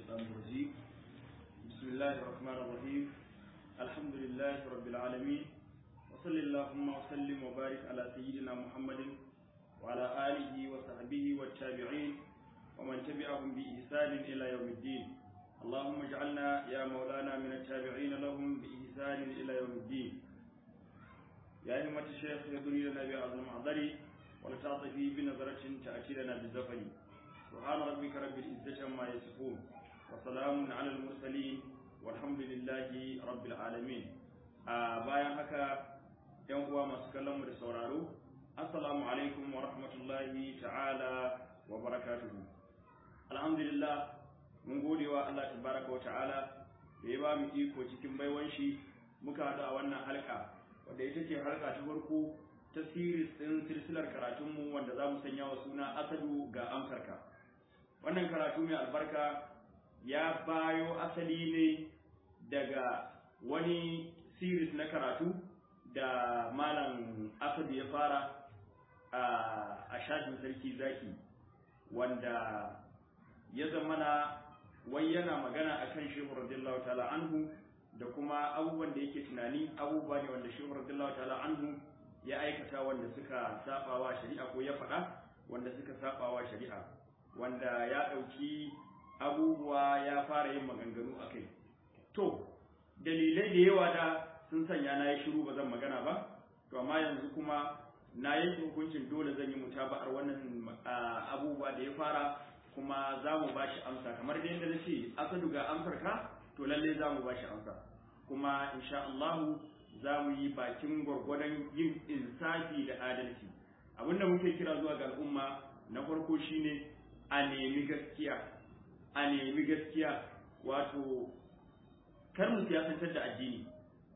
الشيطان الرجيم بسم الله الرحمن الرحيم الحمد لله رب العالمين وصل اللهم وسلم وبارك على سيدنا محمد وعلى آله وصحبه والتابعين ومن تبعهم بإحسان إلى يوم الدين اللهم اجعلنا يا مولانا من التابعين لهم بإحسان إلى يوم الدين يا همة الشيخ يدري لنا بعظم معذري ولتعطفي بنظرة تأتي لنا بالزفر سبحان ربك رب العزة عما يصفون وسلام على المرسلين والحمد لله رب العالمين bayan haka yan uwa masu kallon mu da sauraro assalamu alaikum wa rahmatullahi ta'ala wa barakatuhu alhamdulillah mun gode wa Allah tabaraka wa ta'ala da ya ba mu iko cikin baiwan shi muka haɗu a wannan halka wadda ita ce halka ta farko ta siris ɗin silsilar karatunmu wanda za mu sanya wa suna asadu ga amsarka wannan karatu mai albarka ya bayo asali ne daga wani siris na karatu da malam asadu ya fara a shafin sarki zaki wanda ya zamana wai yana magana akan shehu radiyallahu ta'ala anhu da kuma abubuwan da yake tunani abubuwa ne wanda shehu radiyallahu ta'ala anhu ya aikata wanda suka sabawa shari'a ko ya faɗa wanda suka sabawa shari'a wanda ya ɗauki abubuwa ya fara yin maganganu a kai to dalilai da yawa da sun sanya na yi shiru ba zan magana ba to amma yanzu kuma na yanke hukuncin dole zan yi mutaba'ar wannan abubuwa da ya fara kuma za mu ba shi amsa kamar da yadda na ce asadu ga amsar ka to lallai za mu ba shi amsa kuma insha Allahu za mu yi bakin gwargwadon yin insafi da adalci abinda muke kira zuwa ga al'umma na farko shine a nemi gaskiya a nemi gaskiya wato kar mu siyasantar da addini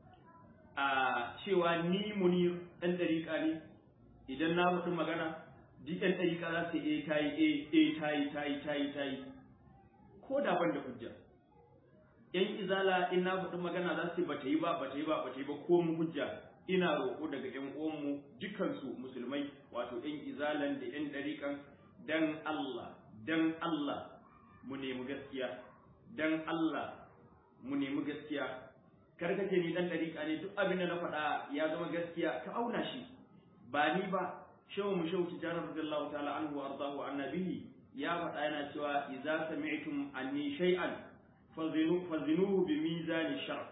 a cewa ni muni ɗan ɗariƙa ne idan na faɗi magana duk ɗan ɗariƙa za su e ta yi e ta yi ta yi ta yi ta yi ko da ban da hujja yan izala in na faɗi magana za su ba ta yi ba ba ta yi ba ba ta yi ba ko mu hujja ina roƙo daga yan uwanmu dukansu musulmai wato yan izalan da yan ɗariƙan dan Allah dan Allah mu nemi gaskiya dan Allah mu nemi gaskiya kar ka ce ni dan ɗariƙa ne duk abin da na faɗa ya zama gaskiya ka auna shi ba ni ba shehu mu shehu tijarar radiyallahu ta'ala anhu wa ardahu annabihi ya faɗa yana cewa idza sami'tum anni shay'an fazinuhu bi mizani shar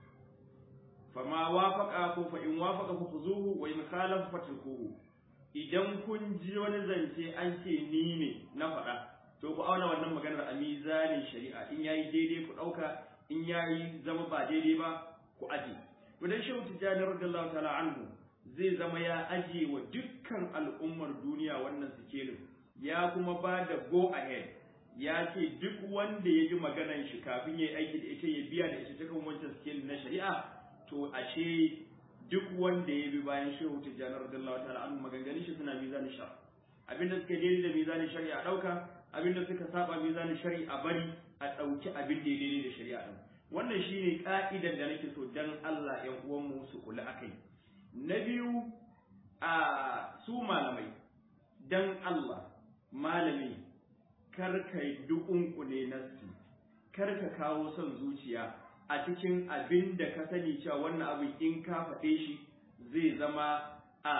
fama wafaqa ko fa in wafaqa fa khuzuhu wa in khalafa fatrukuhu idan kun ji wani zance an ce ni ne na faɗa to ku auna wannan maganar a mizanin shari'a in yayi daidai ku ɗauka in yayi zama ba daidai ba ku aje to dan shehu tijani radiyallahu ta'ala anhu zai zama ya aje wa dukkan al'ummar duniya wannan sikelin ya kuma ba da go ahead ya ce duk wanda ya ji maganan shi kafin ya yi aiki da ita ya biya da ita ta kan wancan sikelin na shari'a to ashe duk wanda ya bi bayan shehu tijjani radiyallahu ta'ala anhu maganganun shi suna mizanin shar abinda suka daidai da mizanin shari'a a dauka abinda suka saba mizanin shari'a bari a dauki abin da ya daidai da shari'a din wannan shine ka'idar da nake so dan Allah ƴan uwan mu su kula akai na biyu a su malamai dan Allah malami kar ka dukunkune nasi kar ka kawo son zuciya a cikin abin da ka sani cewa wannan abin in ka faɗe shi zai zama a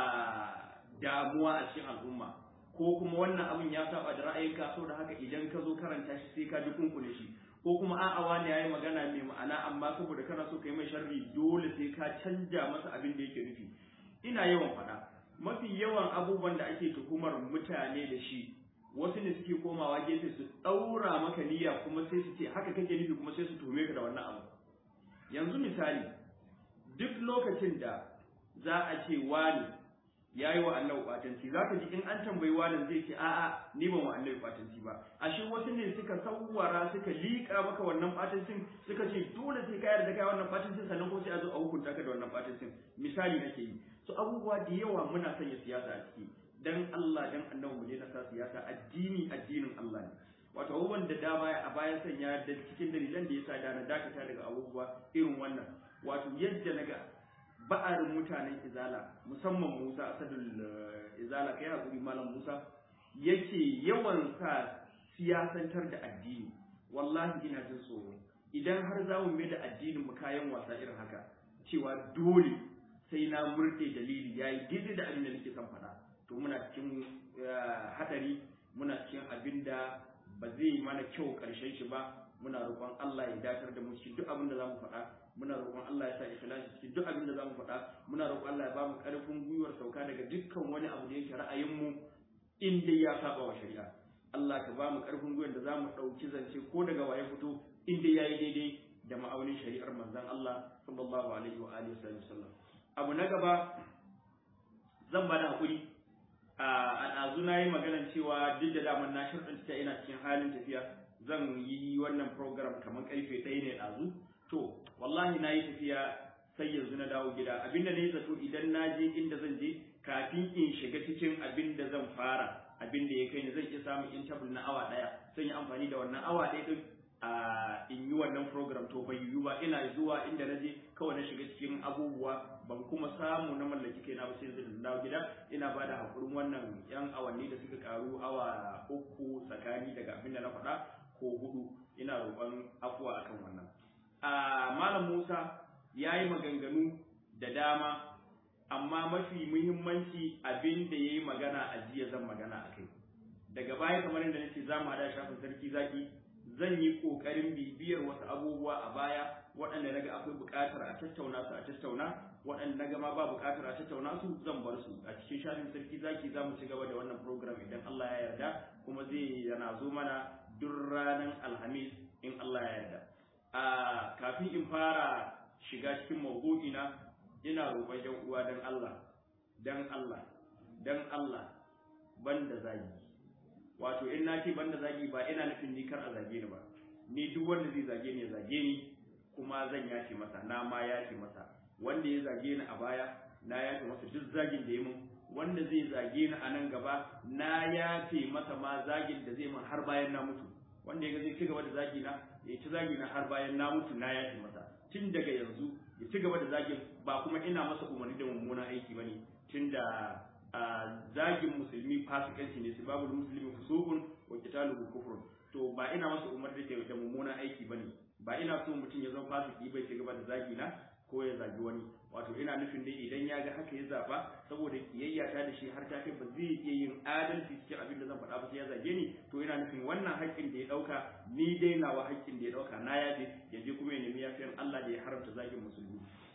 damuwa a cikin al'umma ko kuma wannan abin ya saba da ra'ayinka so da haka idan ka zo karanta shi sai ka ji kunkune shi ko kuma a'a wani yayi magana mai ma'ana amma saboda kana so kai mai sharri dole sai ka canja masa abin da yake nufi ina yawan faɗa mafi yawan abubuwan da ake tuhumar mutane da shi wasu ne suke komawa gefe su ɗaura maka niyya kuma sai su ce haka kake nufi kuma sai su tuhume ka da wannan abu yanzu misali duk lokacin da za a ce wani ya yi wa annabi kwatanci za ka ji in an tambayi wani zai ce a'a ni ban wa annabi kwatanci ba ashe wasu ne suka sawwara suka liƙa maka wannan kwatancin suka ce dole sai ka yarda kai wannan kwatancin sannan ko sai a zo a hukunta ka da wannan kwatancin misali nake yi so abubuwa da yawa muna sanya siyasa a ciki dan Allah dan annabi mu daina sa siyasa addini addinin Allah ne wato abubuwan da dama a bayan sanya da cikin dalilan da yasa da na dakata daga abubuwa irin wannan wato yadda naga ba'arin mutanen izala musamman Musa asadul izala kai hakuri malam Musa yake yawan sa siyasantar da addini wallahi ina jin tsoro idan har za mu mai da addinin mu kayan wasa irin haka cewa dole sai na murɗe dalili yayi daidai da abin da nake son faɗa to muna cikin hadari muna cikin abin da ba zai mana kyau ƙarshen shi ba muna roƙon Allah ya datar da mu cikin duk abin da zamu faɗa muna roƙon Allah ya sa ikhlasi cikin duk abin da zamu faɗa muna roƙon Allah ya ba mu ƙarfin gwiwar sauka daga dukkan wani abu da yake ra'ayin mu in dai ya saba wa shari'a Allah ka ba mu ƙarfin gwiwar da zamu ɗauki zance ko daga waye fito in dai yayi daidai da ma'aunin shari'ar manzon Allah sallallahu alaihi wa alihi wasallam abu na gaba zan ba da hakuri a ɗazu na yi maganar cewa duk da daman na shirɗanta ina cikin halin tafiya zan yi wannan program kamar karfe ɗaya ne ɗazu to wallahi na yi tafiya sai yanzu na dawo gida abinda na yi zato idan na je inda zan je kafin in shiga cikin abin da zan fara abin da ya kai ni zan iya samun interval na awa ɗaya zan yi amfani da wannan awa ɗaya ɗin a in yi wannan program to bai yiwu ba ina zuwa inda na je kawai na shiga cikin abubuwa ban kuma samu na mallaki kaina ba sai yanzu da dawo gida ina ba da hakurin wannan yan awanni da suka karu awa uku tsakani daga abin da na faɗa ko hudu ina roƙon afuwa akan wannan a malam Musa ya yi maganganu da dama amma mafi muhimmanci abin da ya yi magana a jiya zan magana a kai daga baya kamar yadda nace za mu hada shafin sarki zaki zan yi ƙoƙarin bibiyar wasu abubuwa a baya waɗanda naga akwai buƙatar a tattauna su a tattauna waɗanda naga ma ba buƙatar a tattauna su zan bar su a cikin shafin sarki zaki za mu ci gaba da wannan program idan Allah ya yarda kuma zai yana zo mana duk ranar alhamis in Allah ya yarda a kafin in fara shiga cikin mawdu'ina ina roƙon yan uwa dan Allah dan Allah dan Allah banda zagi wato in na ce banda zagi ba ina nufin ni kar a zage ni ba ni duk wanda zai zage ni ya zage ni kuma zan yace masa na ma yace masa wanda ya zage ni a baya na yace masa duk zagin da ya mun wanda zai zage ni a nan gaba na yafe masa ma zagin da zai mun har bayan na mutu wanda ya ga zai ci gaba da zagi na ya ci zagi na har bayan na mutu na yafe masa tun daga yanzu ya ci gaba da zagin ba kuma ina masa umarni da mummunan aiki bane tun da zagin musulmi fasikanci ne su babu musulmi fusukun wa qitaluhu kufrun to ba ina masa umarni da da mummunan aiki bane ba ina so mutum ya zama fasiki bai ci gaba da zagi na ko ya zagi wani wato ina nufin dai idan ya ga haka ya zaba saboda kiyayya ta da shi har ta kai ba zai iya yin adalci cikin abin da zan faɗa ba sai ya zage ni to ina nufin wannan haƙƙin da ya ɗauka ni dai nawa haƙƙin da ya ɗauka na yaje ya je kuma ya nemi yafiyan Allah da ya haramta zagin musulmi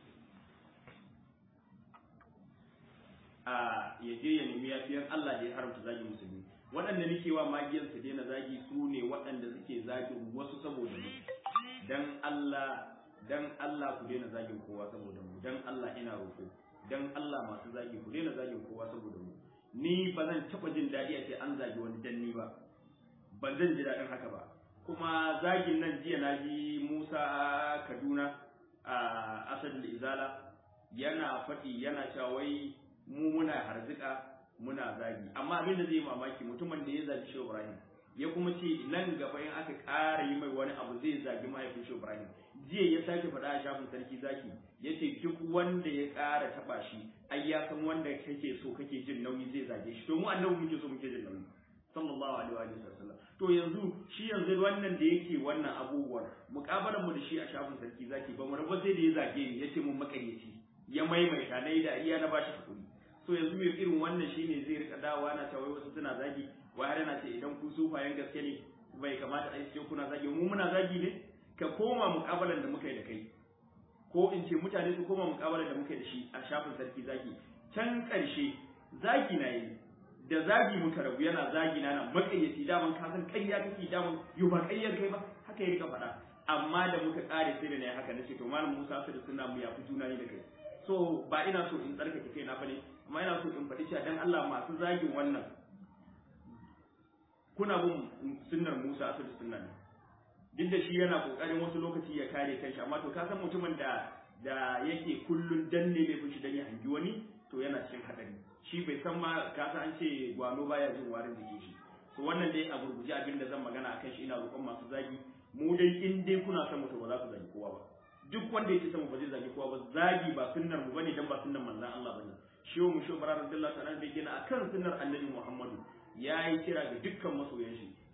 a ya je ya nemi yafiyan Allah da ya haramta zagin musulmi waɗanda nake wa magiyar su daina zagi su ne waɗanda suke zagin wasu saboda mu dan Allah dan Allah ku daina zagin kowa saboda mu dan Allah ina roƙo dan Allah masu zagi ku daina zagin kowa saboda mu ni ba zan taɓa jin daɗi a ce an zagi wani danni ba ba zan ji daɗin haka ba kuma zagin nan jiya na ji Musa Kaduna a Asad Izala yana faɗi yana cewa wai mu muna harzika muna zagi amma abin da zai mamaki mutumin da ya zagi Shehu Ibrahim ya kuma ce nan gaba in aka ƙara yi mai wani abu zai zagi mahaifin Shehu Ibrahim jiya ya sake faɗa a shafin sarki zaki ya ce duk wanda ya ƙara taɓa shi ai ya san wanda kake so kake jin nauyi zai zage shi to mu annabi muke so muke jin nauyi sallallahu alaihi wa sallam to yanzu shi yanzu wannan da yake wannan abubuwan muƙabalan mu da shi a shafin sarki zaki ba mu rabu sai da ya zage ni ya ce mun makaryaci ya maimaita na yi da iya na bashi hakuri so yanzu mai irin wannan shine zai rika dawowa na cewa wasu suna zagi wai har yana ce idan ku sufayen gaske ne bai kamata a ce kuna zagi mu muna zagi ne ka koma muƙabalan da muka yi da kai ko in ce mutane su koma muƙabalan da muka yi da shi a shafin sarki zagi can ƙarshe zagi na yi da zagi muka rabu yana zagi na nan makayyaci daman ka san ƙarya kake daman yau ba ƙaryar kai ba haka ya rika faɗa amma da muka ƙare sai da na haka nace to malam Musa su da suna mu yafi juna ne da kai so ba ina so in tsarkake kaina bane amma ina so in faɗi cewa dan Allah masu zagin wannan kuna bin sunnar Musa asali sunna ne duk da shi yana kokarin wasu lokaci ya kare kanshi amma to ka san mutumin da da yake kullun danne laifin shi dan ya hangi wani to yana cikin hadari shi bai san ma ka san an ce gwano baya jin warin jikin shi to wannan dai a gurguje abin da zan magana akan shi ina roƙon masu zagi mu dai in dai kuna son mutu ba za ku zagi kowa ba duk wanda yake son ba zai zagi kowa ba zagi ba sunnar mu bane dan ba sunnar manzon Allah bane shi mu shi bara radiyallahu ta'ala da gina akan sunnar annabi Muhammadu yayi kira ga dukkan masoyan shi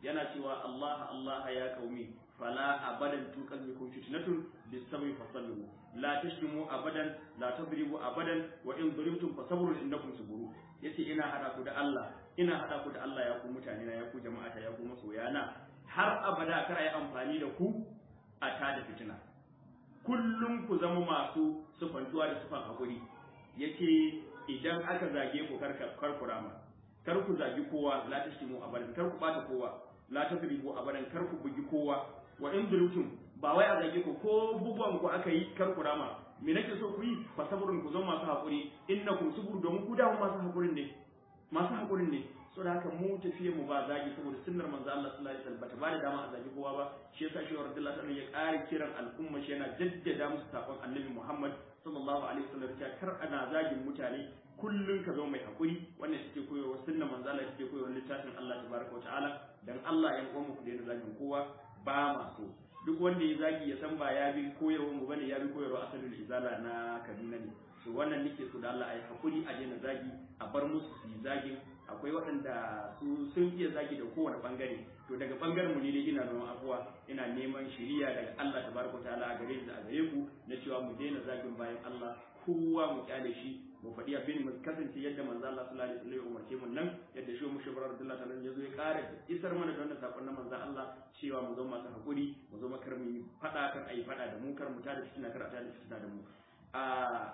yana cewa Allah Allah ya qaumi fala abadan tuqallikum fitnatun bisawi fasallu la tashtimu abadan la tadribu abadan wa in daribtum fasabrun innakum suburu yace ina hada ku da Allah ina hada ku da Allah ya ku mutane na ya ku jama'ata ya ku masoyana har abada kar ayi amfani da ku a tada fitina kullum ku zama masu sufantuwa da sufan hakuri yace idan aka zage ku kar kar ku rama kar ku zagi kowa la tashtimu abadan kar ku bata kowa la tadribu abadan kar ku bugi kowa wa in durtum ba wai a zage ku ko bugon ku aka yi kar ku rama me nake so ku yi fa sabrun ku zama masu hakuri innakum subur domin ku da masu hakurin ne masu hakurin ne so da haka mu tafiye mu ba zagi saboda sunnar manzo Allah sallallahu alaihi wasallam bata ba da dama a zagi kowa ba shi yasa shi Rasulullah sallallahu ya ƙara kiran al'umma shi yana jaddada musu sakon Annabi Muhammad sallallahu alaihi wasallam cewa kar ana zagin mutane kullun ka zo mai hakuri wannan take koyarwa sunnar manzo Allah take koyarwa littafin Allah tabaraka wa ta'ala dan Allah ya uwan mu ku daina zagin kowa ba ma so duk wanda ya zagi ya san ba ya bi koyarwa mu bane ya bi koyarwa asalin izala na Kaduna ne to wannan nake so da Allah ayi hakuri a daina zagi a bar musu su yi zagin akwai waɗanda su sun iya zagi da kowane bangare to daga bangaren mu ne dai ina neman afuwa ina neman shiriya daga Allah tabaraka ta'ala a gare da a gare ku na cewa mu daina zagin bayan Allah kowa mu kyale shi mu faɗi abin mu kasance yadda manzo Allah sallallahu alaihi wasallam ya umarce mu nan yadda shi mu shibrar Abdullah ta'ala ya zo ya ƙara isar mana da wannan sakon na manzo Allah cewa mu zo masu hakuri mu zo makar mu faɗa kar ayi faɗa da mu kar mu tada fitina kar a tada fitina da mu a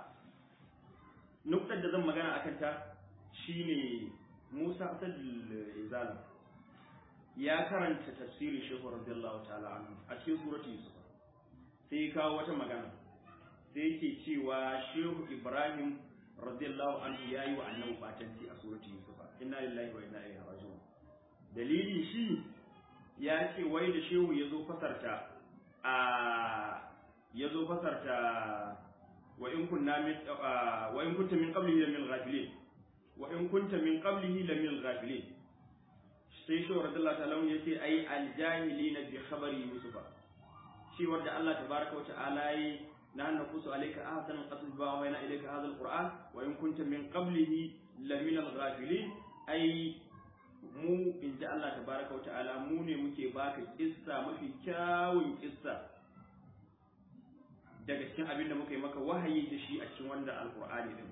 nuktar da zan magana akan ta shine Musa Asadul Izala ya karanta tafsirin Shehu radiyallahu ta'ala anhu a cikin suratul Yusuf sai kawo wata magana sai yake cewa Shehu Ibrahim radiyallahu anhu yayi wa annabi batanci a suratul Yusuf inna lillahi wa inna ilaihi raji'un dalili shi ya ce wai da Shehu yazo fasarta a yazo fasarta wa in kunna min wa in kunta min qablihi min ghafilin wa in kunta min qablihi la min ghafilin sai shi radiyallahu ta'ala ya ce ai aljahilina bi khabari yusufa shi wanda Allah tabaraka wa ta'ala yi na naqusu alayka ahsan qasas ba wa ina ilayka hadha alquran wa in kunta min qablihi la min alghafilin ai mu inda Allah tabaraka wa ta'ala mu ne muke baka kissa mafi kyawun kissa daga cikin abin da muka yi maka wahayi da shi a cikin wannan alqur'ani din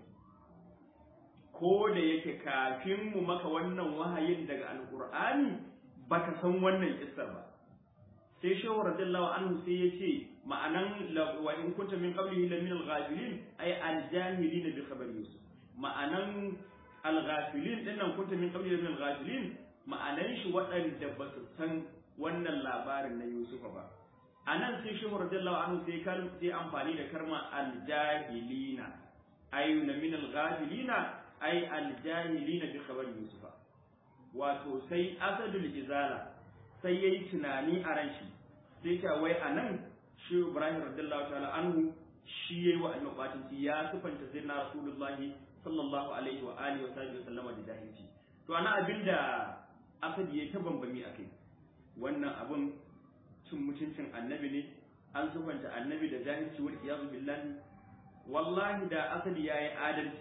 ko da yake kafin mu maka wannan wahayin daga alqur'ani baka san wannan kissar ba sai shehu radiyallahu anhu sai ya ce ma'anan wa in kunta min qablihi la min al-ghafilin ay al-jahilin bi khabari yusuf ma'anan al-ghafilin din nan kunta min qablihi min al-ghafilin ma'anan shi waɗanda ba su san wannan labarin na yusuf ba anan sai shehu radiyallahu anhu sai kan sai amfani da karma al-jahilina ay min al-ghafilina ai aljahilina bi khabar yusufa wato sai asadul izala sai yayi tunani a ran shi sai ta wai anan shi ibrahim radiyallahu ta'ala anhu shi yayi wa annabi ya sifanta sayyidina rasulullahi sallallahu alaihi wa alihi wa sahbihi sallama da jahilci to ana abinda asad yayi ta bambami akai wannan abun cin mutuncin annabi ne an sifanta annabi da jahilci wal iyazu billahi wallahi da asad yayi adalci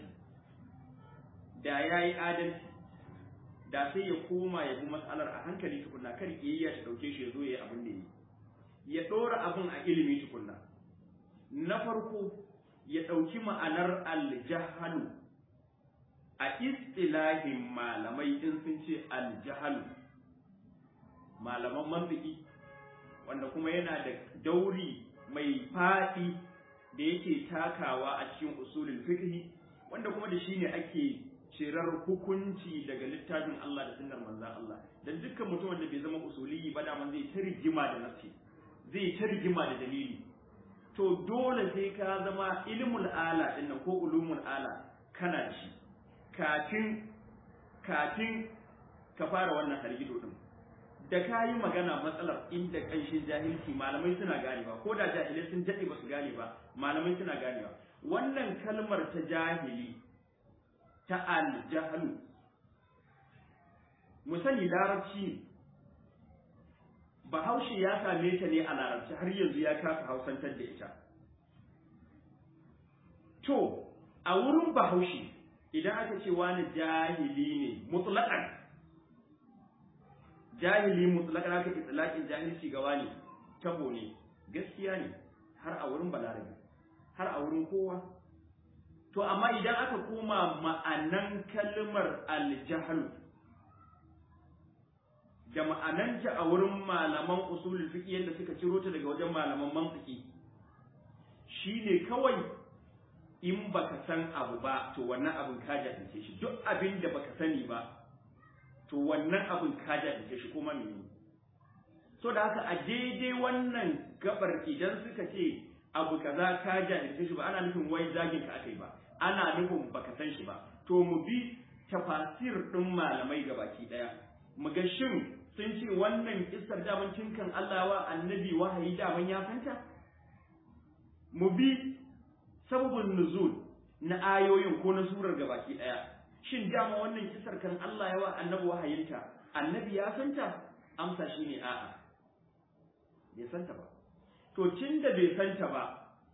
da ya yi adalci da sai ya koma ya bi matsalar a hankali tukunna kar kiyayya ta dauke shi ya zo ya yi abin da yi ya ɗora abin a ilimi tukunna na farko ya ɗauki ma'anar aljahalu a istilahin malamai in sun ce aljahalu malaman mantiki wanda kuma yana da dauri mai faɗi da yake takawa a cikin usulul fiqh wanda kuma da shi ne ake cirar hukunci daga littafin Allah da sunnar manzon Allah dan dukkan mutumin da bai zama usuli ba da man zai ta rigima da nafsi zai ta rigima da dalili to dole sai ka zama ilmul ala din ko ulumul ala kana shi kafin kafin ka fara wannan hargido din da ka yi magana matsalar inda ƙanshin jahilci malamai suna ganewa ko da jahilai sun daɗe ba su gane ba malamai suna ganewa wannan kalmar ta jahili ta aljahalu mu sani larabci ne bahaushe ya same ta ne a larabci har yanzu ya kasa hausantar da ita to a wurin bahaushe idan aka ce wani jahili ne mutlaqan jahili mutlaka aka itlaqin jahilci ga wani tabo ne gaskiya ne har a wurin balarabi har a wurin kowa to amma idan aka koma ma'anan kalmar aljahl da ma'ananta a wurin malaman usulul fiqh yadda suka ciro ta daga wajen malaman mantiki shine kawai in baka san abu ba to wannan abin ka jahilce shi duk abin da baka sani ba to wannan abin ka jahilce shi kuma menene so da haka a daidai wannan gabar idan suka ce abu kaza ka jahilce shi ba ana nufin wai zagin ka akai ba ana nufin baka san shi ba to mu bi tafasir din malamai gabaki daya mu ga shin sun ce wannan kissar daman cinkan Allah wa annabi wahayi daman ya fanta mu bi sababin nuzul na ayoyin ko na surar gabaki daya shin dama wannan kissar kan Allah ya wa annabi wahayinta annabi ya fanta amsa shine a'a bai santa ba to tunda bai santa ba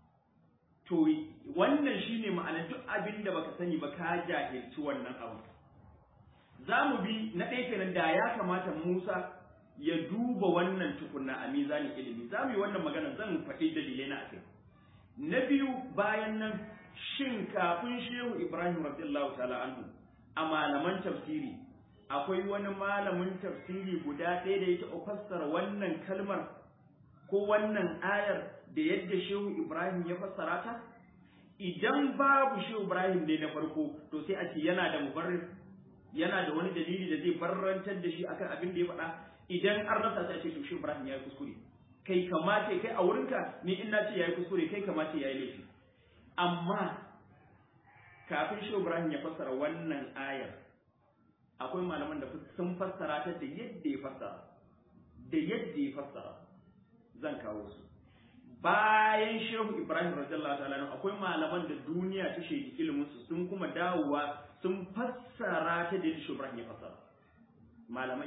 to wannan shine ma'ana duk abin da baka sani ba ka jahilci wannan abu za mu bi na ɗaya kenan da ya kamata Musa ya duba wannan tukunna a mizanin ilimi za mu yi wannan magana zan faɗi dalilai na akai na biyu bayan nan shin kafin shehu Ibrahim radiyallahu ta'ala anhu a malaman tafsiri akwai wani malamin tafsiri guda ɗaya da ya taɓa fassara wannan kalmar ko wannan ayar da yadda shehu Ibrahim ya fassara ta idan babu shehu Ibrahim ne na farko to sai a ce yana da mubarrir yana da wani dalili da zai barrantar da shi akan abin da ya faɗa idan an rasa ta ce to shi Ibrahim ya yi kuskure kai kamace kai a wurinka ni in na ce ya yi kuskure kai kamace ya yi laifi amma kafin shi Ibrahim ya fassara wannan ayar akwai malaman da sun fassara ta da yadda ya fassara da yadda ya fassara zan kawo su bayan shehu Ibrahim radiyallahu ta'ala akwai malaman da duniya ta shaidi ilimin su sun kuma dawowa sun fassara ta da yadda Ibrahim ya fassara malamai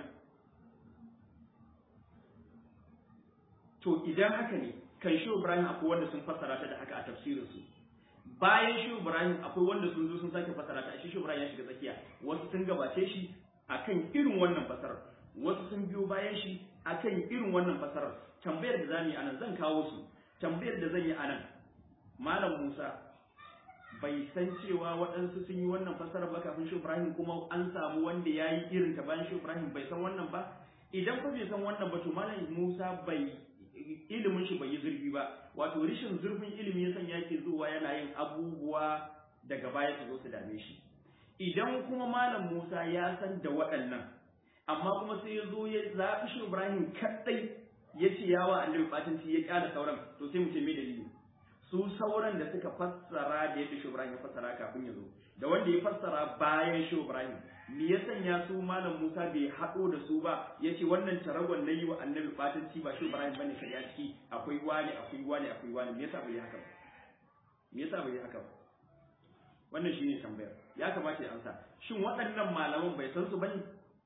to idan haka ne kan shi Ibrahim akwai wanda sun fassara ta da haka a tafsirin su bayan shi Ibrahim akwai wanda sun zo sun sake fassara ta shi Ibrahim ya shiga tsakiya wasu sun gabace shi akan irin wannan fassarar wasu sun biyo bayan shi akan irin wannan fassarar tambayar da zamu yi anan zan kawo su tambayar da zan yi anan malam Musa bai san cewa waɗansu sun yi wannan fasarar ba kafin shi Ibrahim kuma an samu wanda ya yi irin ta bayan shi Ibrahim bai san wannan ba idan ko bai san wannan ba to malam Musa bai ilimin shi bai yi zurfi ba wato rishin zurfin ilimi ya sanya yake zuwa yana yin abubuwa daga baya su zo su dame shi idan kuma malam Musa ya san da waɗannan amma kuma sai ya zo ya zaɓi shi Ibrahim kaɗai ya ce yawa annabi fatanci ya kyala sauran to sai mu ce me dalili su sauran da suka fassara da yadda shi Ibrahim ya fassara kafin ya zo da wanda ya fassara bayan shi Ibrahim me ya sanya su malam Musa bai haɗo da su ba ya ce wannan taragon na yi wa annabi fatanci ba shi Ibrahim bane kai a ciki akwai wani akwai wani akwai wani me yasa bai haka ba me yasa bai haka ba wannan shine tambayar ya kamata ya amsa shin waɗannan malaman bai san su bane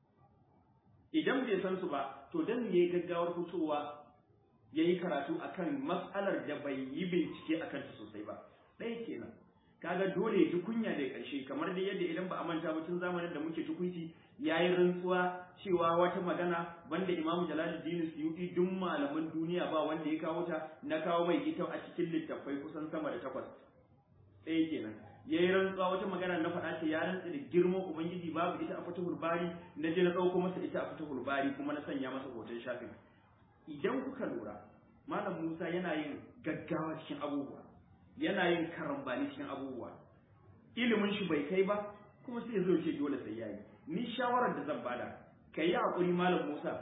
idan bai san su ba to dan yayi gaggawar fitowa yayi karatu akan mas'alar da bai yi bincike akan ta sosai ba ɗaya kenan kaga dole ji kunya da ƙarshe kamar da yadda idan ba a manta ba tun zamanin da muke tukunci yayi rantsuwa cewa wata magana banda Imam Jalaluddin Suyuti duk malaman duniya ba wanda ya kawo ta na kawo mai ita a cikin littattafai kusan sama da takwas ɗaya kenan ya yi rantsuwa wata magana na faɗa ce ya rantsa da girman ubangiji babu ita a fatahul bari na je na ɗauko masa ita a fatahul bari kuma na sanya masa hoton shafin idan kuka lura malam musa yana yin gaggawa cikin abubuwa yana yin karambani cikin abubuwa ilimin shi bai kai ba kuma sai zo ce dole sai yayi ni shawarar da zan bada ka yi haƙuri malam musa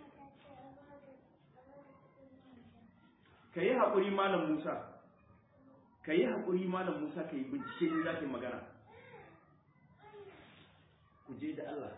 ka yi haƙuri malam musa ka yi haƙuri malam Musa ka yi bincike in za ka yi magana ku je da Allah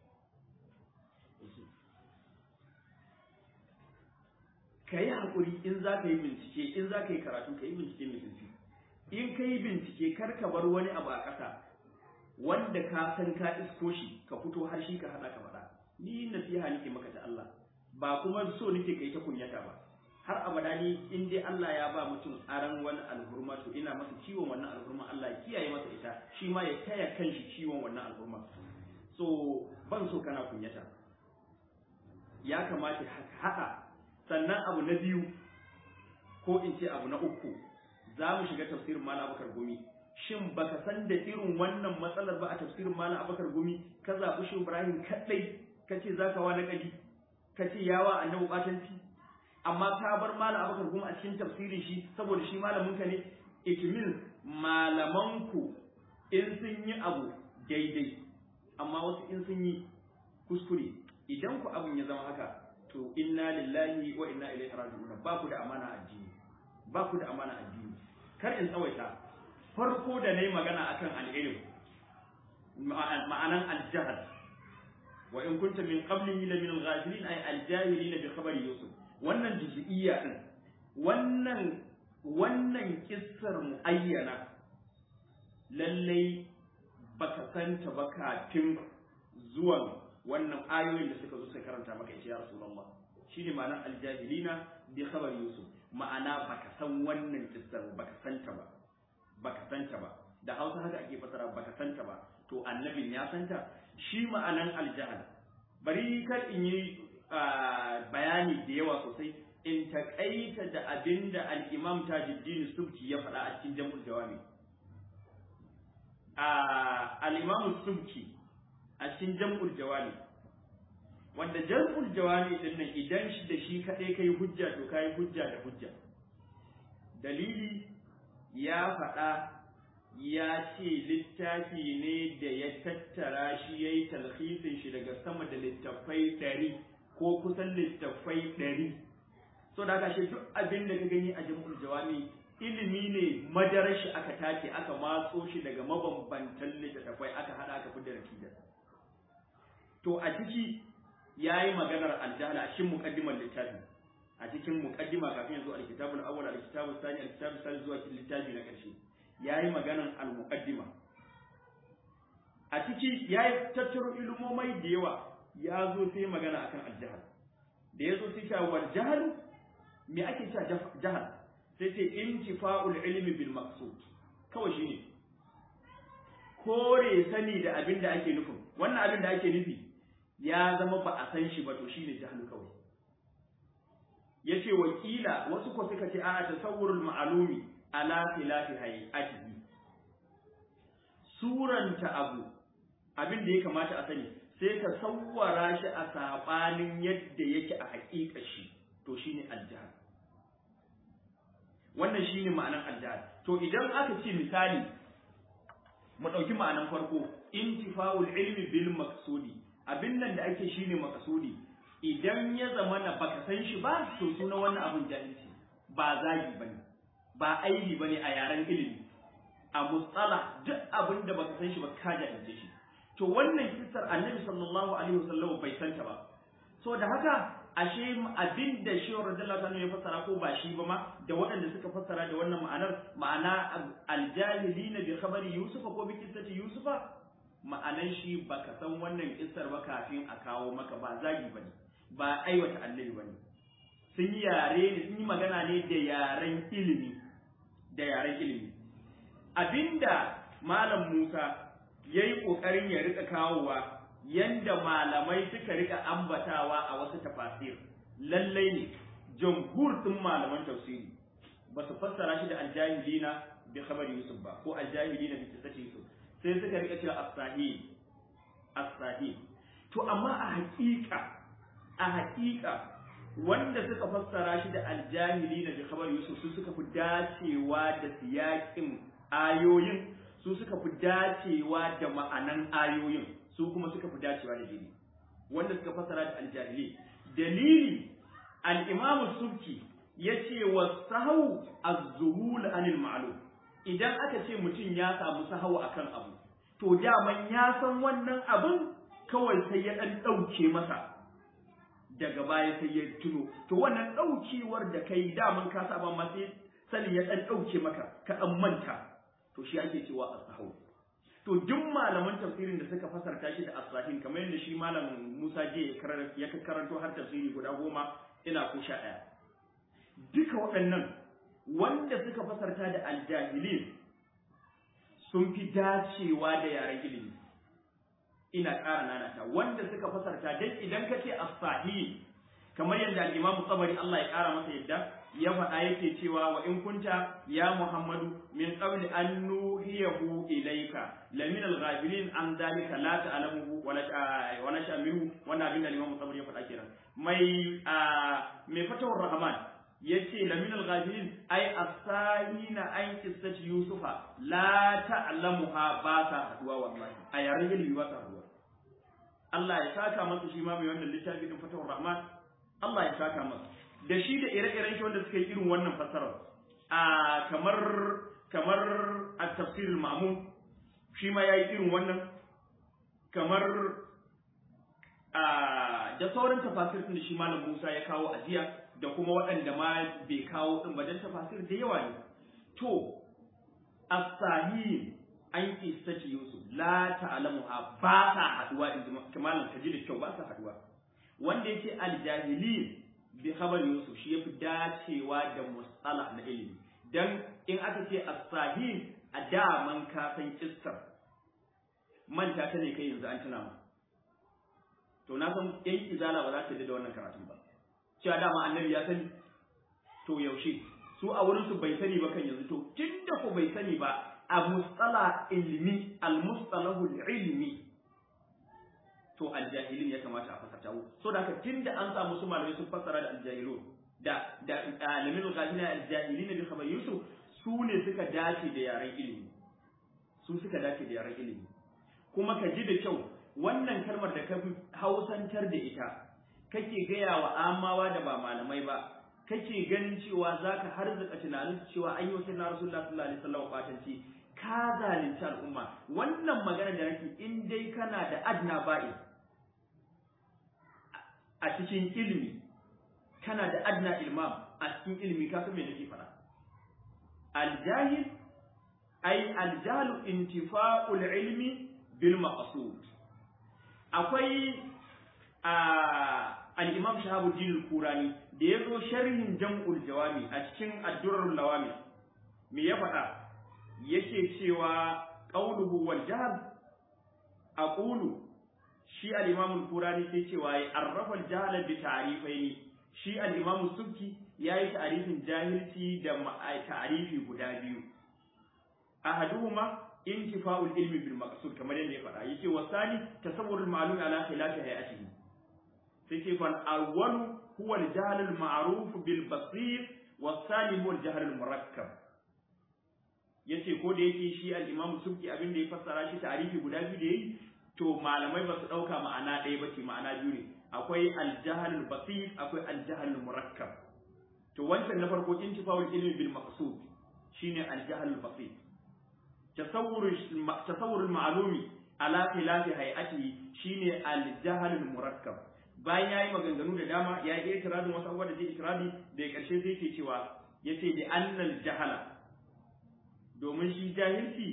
ka yi haƙuri in za ka yi bincike in za ka yi karatu ka yi bincike mai zurfi in ka yi bincike kar ka bar wani abu a ƙasa wanda ka san ka isko shi ka fito har shi ka haɗa ka faɗa ni nasiha nake maka ta Allah ba kuma so nake kai ta kunyata ba har abada ni in dai Allah ya ba mutum aran wani alhurma to ina masa ciwon wannan alhurma Allah ya kiyaye masa ita shi ma ya taya kanshi ciwon wannan alhurma so ban so kana kunyata ya kamata ka haɗa sannan abu na biyu ko in ce abu na uku za mu shiga tafsirin malam abakar gumi shin baka san da irin wannan matsalar ba a tafsirin malam abakar gumi ka zaɓi shi ibrahim kaɗai ka ce za ka wa naƙali ka ce yawa annabi ɓatanci amma ka bar malam abakar gumi a cikin tafsirin shi saboda shi malamin ka ne it means malamanku in sun yi abu daidai amma wasu in sun yi kuskure idan ku abin ya zama haka to inna lillahi wa inna ilaihi raji'un ba ku da amana addini ba ku da amana addini kar in tsawaita farko da nayi magana akan al-ilm ma'anan al-jahl wa in kunta min qablihi la min al-ghafilin ay al-jahilin bi khabari yusuf wannan juz'iyya din wannan wannan kissar muayyana lallai baka santa ba kafin zuwan wannan ayoyin da suka zo suka karanta maka ita ya rasulullah shine ma'anar aljahilina bi khabar yusuf ma'ana baka san wannan kissar baka santa ba baka santa ba da hausa haka ake fasara baka santa ba to annabin ya santa shi ma'anan aljahal bari kar in yi bayani da yawa sosai in takaita da abinda al-imam tajuddin subki ya faɗa a cikin jam'ul jawami al-imam subki a cikin jam'ul jawami wanda jam'ul jawami din nan idan shi da shi kadai kai hujja to kai hujja da hujja dalili ya faɗa ya ce littafi ne da ya tattara shi ya yi talhisin shi daga sama da littafai ɗari ko kusan littafai ɗari so da aka shi duk abin da ka gani a jam'ul jawami ilimi ne madarar shi aka tace aka matso shi daga mabambantan littattafai aka hada aka fidda natija to a ciki yayi maganar aljahala a cikin muqaddimar littafi a cikin muqaddima kafin yanzu alkitabul awwal alkitabul thani alkitabul thani zuwa cikin littafi na karshe yayi maganar almuqaddima a ciki yayi tattaro ilmomai da yawa ya zo sai magana akan aljahal da ya zo sai cewa wal jahl me ake cewa jahal sai ce intifa'ul ilmi bil maqsud kawai shine kore sani da abin da ake nufin wannan abin da ake nufi ya zama ba a san shi ba to shine jahlu kawai yace wakila wasu ko suka ce a tasawwurul ma'lumi ala khilafi hayatihi suranta abu abin da ya kamata a sani sai ka sawwara shi a sabanin yadda yake a haƙiƙa shi to shine aljahal wannan shine ma'anar aljahal to idan aka ce misali mu ɗauki ma'anar farko intifa'ul ilmi bil maqsudi abin nan da ake shine maqsudi idan ya zama na baka san shi ba to suna wannan abun jahilci ba zagi bane ba aibi bane a yaren ilimi a mustala duk abin da baka san shi ba ka jahilce shi to wannan kissar annabi sallallahu alaihi wasallam bai santa ba so da haka ashe abin da shi radiyallahu anhu ya fassara ko ba shi ba ma da waɗanda suka fassara da wannan ma'anar ma'ana aljahilina bi khabari yusufa ko bi kissati yusufa ma'anan shi baka san wannan kissar ba kafin a kawo maka ba zagi bane ba aiwata annabi bane sun yi yare ne sun yi magana ne da yaren ilimi da yaren ilimi abinda malam Musa yayi kokarin ya rika kawowa yanda malamai suka rika ambatawa a wasu tafasir lallai ne jamhur din malaman tafsiri ba su fassara shi da aljahilina bi khabari yusuf ba ko aljahilina bi qissati yusuf sai suka rika cewa as-sahih as-sahih to amma a haƙiƙa a haƙiƙa wanda suka fassara shi da aljahilina bi khabari yusuf su suka fi dacewa da siyakin ayoyin su suka fi dacewa da ma'anan ayoyin su kuma suka fi dacewa da dini wanda suka fasara da aljahili dalili al-imam subki yace wa sahu az-zuhul anil ma'lum idan aka ce mutum ya samu sahawu akan abu to daman ya san wannan abin kawai sai ya dan dauke masa daga baya sai ya tuno to wannan daukewar da kai daman ka saba ma sai sani ya dan dauke maka ka dan manta to shi ake cewa as-sahu to duk malaman tafsirin da suka fasarta shi da as-sahin kamar yadda shi malam Musa je ya karanto har tafsiri guda goma ina ko sha ɗaya duka waɗannan wanda suka fasarta da aljahilin sun fi dacewa da yaren ilimi ina ƙara nanata wanda suka fasarta dan idan ka ce as-sahi kamar yadda al-Imam Tabari Allah ya kara masa yadda ya faɗa yake cewa wa in kunta ya Muhammadu min qabli an nuhiyahu ilayka la min al-ghafilin an dalika la ta'lamuhu wa la wa la shamiru wannan abin da Imam Tabari ya faɗa kenan mai mai fatawar Rahman yace la min al-ghafilin ay as-sahina an qissati Yusufa la ta'lamuha ba ta haduwa wallahi a yaren ilimi ba ta haduwa Allah ya saka masa shi ma mai wannan littafi din fatawar Rahman Allah ya saka masa da shi da ire-iren shi wanda suka yi irin wannan fassarar a kamar kamar a tafsirul ma'mun shi ma yayi irin wannan kamar a da sauran tafasir da shi malam Musa ya kawo a jiya da kuma waɗanda ma bai kawo din ba dan tafasir da yawa ne to as-sahih an kistaci Yusuf la ta'lamuha ba ta haduwa in malam kaji da kyau ba ta haduwa wanda yake al-jahilin bi khabar Yusuf shi yafi dacewa da musala na ilimi dan in aka ce as-sahih a daman ka san kissar manta ta ne kai yanzu an tuna ma to na san yan izala ba za ta da wannan karatun ba cewa dama annabi ya sani to yaushe su a wurin su bai sani ba kan yanzu to tunda ko bai sani ba a mustala ilmi al-mustalahu ilmi to aljahilin ya kamata a fasarta so da haka tunda an samu su malamai sun fassara da aljahilun da da alamin ghafina aljahilin bi khabar yusuf su ne suka dace da yaren ilimi su suka dace da yaren ilimi kuma ka ji da kyau wannan kalmar da ka hausantar da ita kake gaya wa amawa da ba malamai ba kake ganin cewa zaka harzuka tunanin cewa an yi wasu na rasulullah sallallahu alaihi wasallam kwatanci ka zalunci al'umma wannan magana da nake in dai kana da adna ba'i a cikin ilimi kana da adna ilmam a cikin ilimi ka san me nake faɗa aljahil ay aljalu intifa'ul ilmi bil maqsud akwai al-imam shahabuddin al-kurani da ya zo sharhin jam'ul jawami a cikin addurar lawami me ya faɗa yake cewa qauluhu wal jahl aqulu shi al-imam al-qurani ke cewa ya arrafa al-jahl bi ta'rifaini shi al-imam subki yayi ta'rifin jahilci da ta'rifi guda biyu ahaduhuma intifa'ul ilmi bil maqsud kamar yadda ya faɗa yake wasani tasawwurul ma'lum ala khilafi hayatihi sai ce fal awwalu huwa al-jahl al-ma'ruf bil basir wasani huwa al-jahl al-murakkab yace ko da yake shi al-Imam Subki abin da ya fassara shi tarihi guda biyu da yayi to malamai ba su dauka ma'ana ɗaya ba ce ma'ana biyu ne akwai al-jahl al-basit akwai al-jahl al-murakkab to wancan na farko intifa'ul ilmi bil maqsud shine al-jahl al-basit tasawwur tasawwur al-ma'lumi ala khilafi hay'atihi shine al-jahl al-murakkab bayan yayi maganganu da dama ya yi itiradin wasu abubuwa da zai itiradi da karshe zai ke cewa yace bi annal jahala domin shi jahilci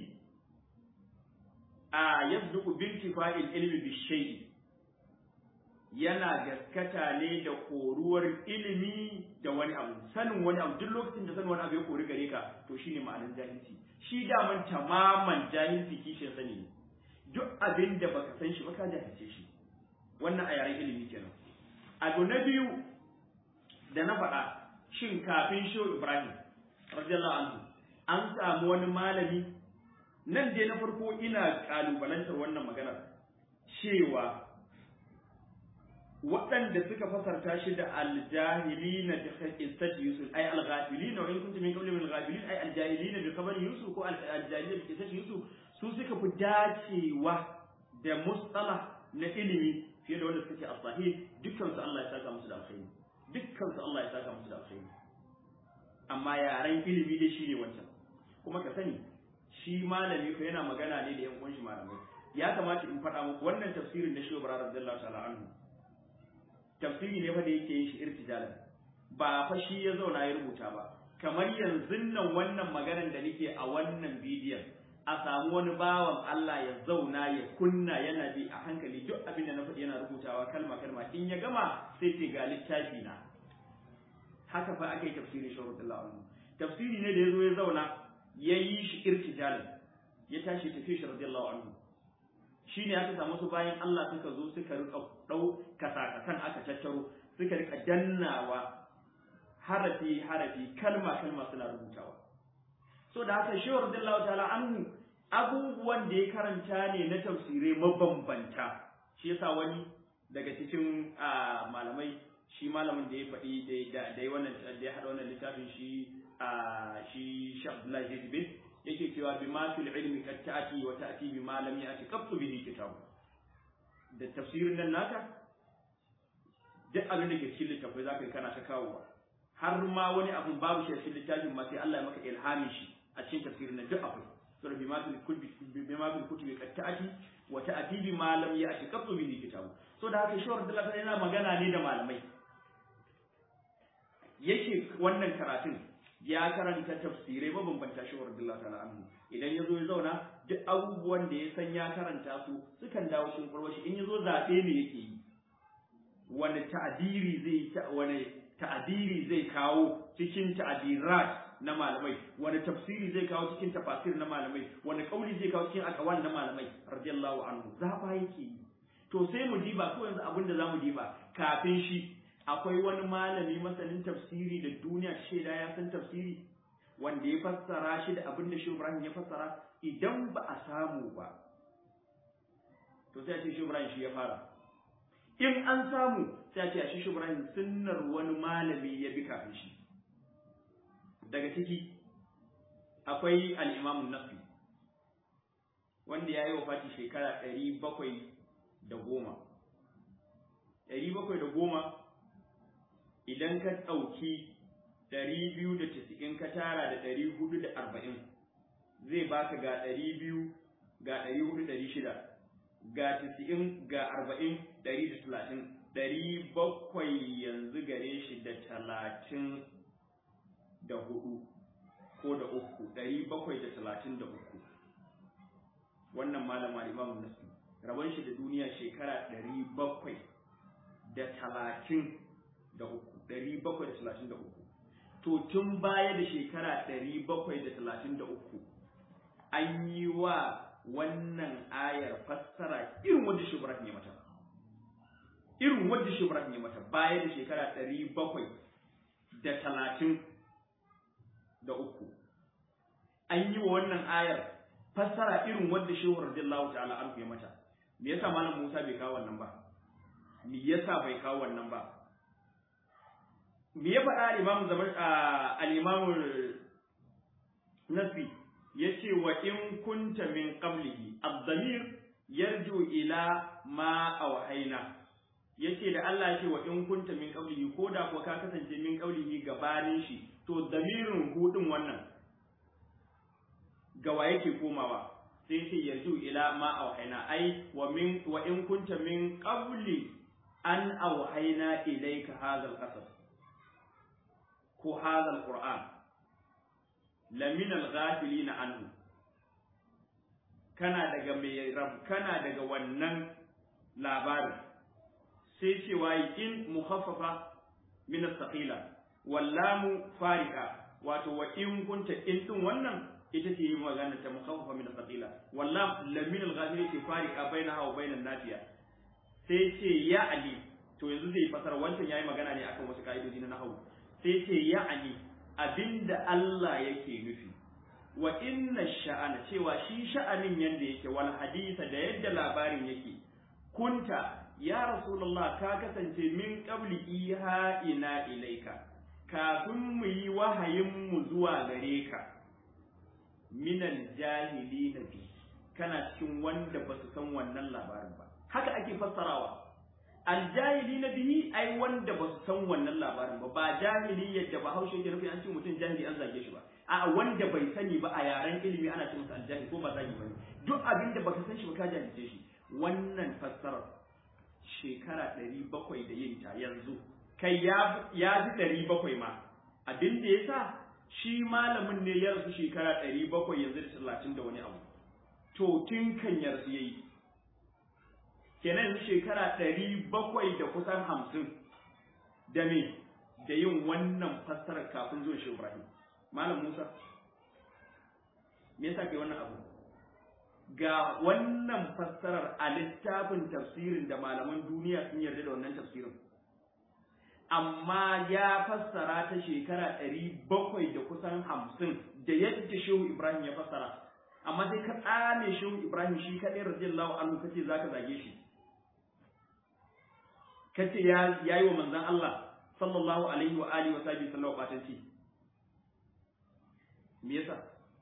a yabdu bintifa'il ilmi bi shay'i yana gaskata ne da koruwar ilimi da wani abu sanin wani abu duk lokacin da sanin wani abu ya kori gare ka to shine ma'anar jahilci shi daman tamaman jahilci kishin sani ne duk abin da baka san shi ba ka jahilce shi wannan a yaren ilimi kenan abu na biyu da na faɗa shin kafin shehu ibrahim radiyallahu anhu an samu wani malami nan dai na farko ina kalubalantar wannan maganar cewa waɗanda suka fasarta shi da aljahilina bi qissati yusuf ay alghafilina wa in kuntum min qawli min alghafilin ay aljahilina bi khabari yusuf ko aljahilina bi qissati yusuf su suka fi dacewa da mustalah na ilimi fiye da wanda suke as-sahih dukkan su Allah ya saka musu da alkhairi dukkan su Allah ya saka musu da alkhairi amma yaren ilimi dai shine wancan kuma ka sani shi malami ko yana magana ne da yan uwan shi malamai ya kamata in faɗa muku wannan tafsirin da Shehu Ibrahim radiyallahu ta'ala anhu tafsiri ne fa da yake yin shi irtijalan ba fa shi ya zauna ya rubuta ba kamar yanzu nan wannan maganar da nake a wannan bidiyon a samu wani bawan Allah ya zauna ya kunna yana bi a hankali duk abin da na faɗi yana rubutawa kalma kalma in ya gama sai ce ga littafi na haka fa aka yi tafsirin Shehu radiyallahu anhu tafsiri ne da ya zo ya zauna ya yi shi irtijalin ya tashi tafi shi radiyallahu anhu shi ne aka samu su bayan Allah suka zo suka rika dau kasakasan aka tattaro suka rika dannawa harafi harafi kalma kalma suna rubutawa so da haka shi radiyallahu ta'ala anhu abubuwan da ya karanta ne na tafsirai mabambanta shi yasa wani daga cikin malamai shi malamin da ya faɗi da ya wannan da ya haɗa wannan littafin shi shi Sheikh Abdullahi Hizbi yake cewa bi ma fil ilmi kad ta'ati wa ta'ti bi ma lam ya'ti qattu bihi kitab da tafsirin nan naka duk abin da ke cikin littafai zaka yi kana ta kawowa har ma wani abun babu shi a cikin littafin ma sai Allah ya maka ilhamin shi a cikin tafsirin nan duk akwai sura bi ma fil kutubi bi ma fil kutubi kad ta'ati wa ta'ti bi ma lam ya'ti qattu bihi kitab so da haka shawar da Allah yana magana ne da malamai yake wannan karatun ya karanta tafsirai mabambanta shi wa radiyallahu ta'ala anhu idan yazo ya zauna duk abubuwan da ya san ya karanta su sukan dawo cikin kurwa shi in yazo zabe ne yake yi wani ta'diri zai wani ta'diri zai kawo cikin ta'dirat na malamai wani tafsiri zai kawo cikin tafasir na malamai wani kauli zai kawo cikin aqwal na malamai radiyallahu anhu zaba yake yi to sai mu diba ko yanzu abin da zamu diba kafin shi akwai wani malami masanin tafsiri da duniya shaida ya san tafsiri wanda ya fassara shi da abin da shi Ibrahim ya fassara idan ba a samu ba to sai a ce shi Ibrahim shi ya fara in an samu sai a ce shi shi Ibrahim sunnar wani malami ya bi kafin shi daga ciki akwai al-Imam an-Nafi wanda ya yi wafati shekara ɗari bakwai da goma ɗari bakwai da goma idan ka ɗauki ɗari biyu da casa'in ka tara da ɗari hudu da arba'in zai baka ga ɗari biyu ga ɗari hudu ɗari shida ga casa'in ga arba'in ɗari da talatin ɗari bakwai yanzu gare shi da talatin da hudu ko da uku ɗari bakwai da talatin da uku wannan malama imamu nasu rabon shi da duniya shekara ɗari bakwai da talatin da uku ɗari bakwai da talatin da uku to tun baya da shekara ɗari bakwai da talatin da uku an yi wa wannan ayar fassara irin wadda shi ya mata irin wadda shi ya mata baya da shekara ɗari bakwai da talatin da uku an yi wa wannan ayar fassara irin wadda shehu radiyallahu ta'ala an ya mata me yasa malam Musa bai kawo wannan ba me yasa bai kawo wannan ba me ya faɗa al-Imam Zaman al-Imam Nasbi yace wa in kunta min qablihi ad-damir yarju ila ma awhayna yace da Allah yace wa in kunta min qablihi ko da kuwa ka kasance min qablihi gabanin shi to damirin hudin wannan gawa yake komawa sai ce yarju ila ma auhaina ai wa min wa in kunta min qabli an auhaina ilayka hadha al-qasas ko hadha al-qur'an lamin al-ghafilin anhu kana daga mai rab kana daga wannan labarin sai cewa in mukhaffafa min as-saqila wallamu farika wato wa in kunta in din wannan ita ce magana ta mukhaffafa min al-thaqila wallam lamin al-ghafiri ce farika bainaha wa bainan nafiya sai ce ya ali to yanzu zai fasara wancan yayi magana ne akan wasu ka'idoji na nahwu sai ce ya ali abinda Allah yake nufi wa inna sha'ana cewa shi sha'anin yanda yake wal hadisa da yadda labarin yake kunta ya rasulullah ka kasance min qabli iha ina ilaika kafin mu yi wahayin mu zuwa gare ka minal jahili na bi kana cikin wanda ba su san wannan labarin ba haka ake fassarawa aljahili na bihi ai wanda ba su san wannan labarin ba ba jahili yadda ba haushe ke nufi an ce mutum jahili an zage shi ba a wanda bai sani ba a yaren ilimi ana ce masa aljahili ko ba zagi bane duk abin da baka san shi ba ka jahilce shi wannan fassarar shekara ɗari bakwai da yin ta yanzu kai ya ya ji ɗari bakwai ma abin da ya sa shi malamin ne ya rasu shekara ɗari bakwai yanzu da talatin da wani abu to tun kan ya rasu ya yi kenan shekara ɗari bakwai da kusan hamsin da me da yin wannan fassarar kafin zuwa shi Ibrahim malam Musa me yasa kai wannan abu ga wannan fassarar a littafin tafsirin da malaman duniya sun yarda da wannan tafsirin amma ya fassara ta shekara ɗari bakwai da kusan hamsin da yadda shehu ibrahim ya fassara amma sai ka tsame shehu ibrahim shi kaɗai radiyallahu anhu kace zaka zage shi kace ya yayi wa manzon Allah sallallahu alaihi wa alihi wa sahbihi sallallahu batanci me yasa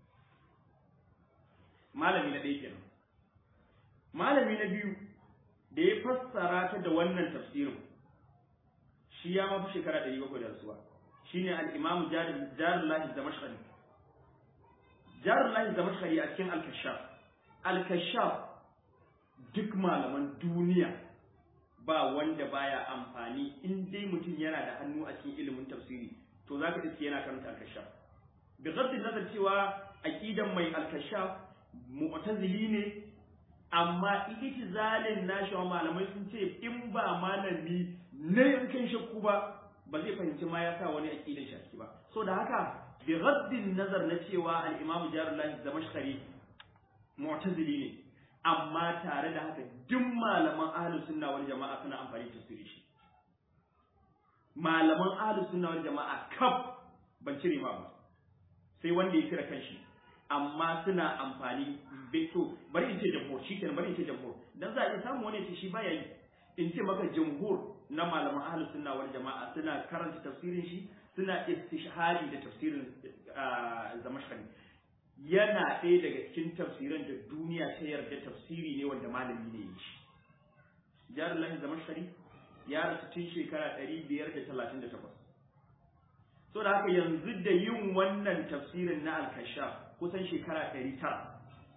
malami na ɗaya kenan malami na biyu da ya fassara ta da wannan tafsirin shi ya mafi shekara ɗari bakwai da rasuwa shine al-imamu jarullahi zamashkari jarullahi zamashkari a cikin al-kashaf al-kashaf duk malaman duniya ba wanda baya amfani in dai mutum yana da hannu a cikin ilimin tafsiri to zaka iske yana karanta al-kashaf bi ghaddin nazar cewa aqidan mai al-kashaf mu'tazili ne amma itizalin nashi wa malamai sun ce in ba malami na yankin shakku ba ba zai fahimci ma ya sa wani aqidan shakki ba so da haka bi ghaddin nazar na cewa al-imam jarullahi zamashkari mu'tazili ne amma tare da haka duk malaman ahlus sunna wal jama'a suna amfani da tafsiri shi malaman ahlus sunna wal jama'a kaf ban cire ma ba sai wanda ya cire kanshi amma suna amfani to bari in ce jamhur shikenan bari in ce jamhur dan za a iya samu wani ce shi baya yi in ce maka jamhur na malaman ahlus sunna wal jama'a suna karanta tafsirin shi suna istishhari da tafsirin zamashkari yana ɗaya daga cikin tafsiran da duniya ta yarda tafsiri ne wanda malami ne ya shi jarullahi zamashkari ya rasu tun shekara ɗari biyar da talatin da takwas so da haka yanzu da yin wannan tafsirin na alkashaf kusan shekara ɗari tara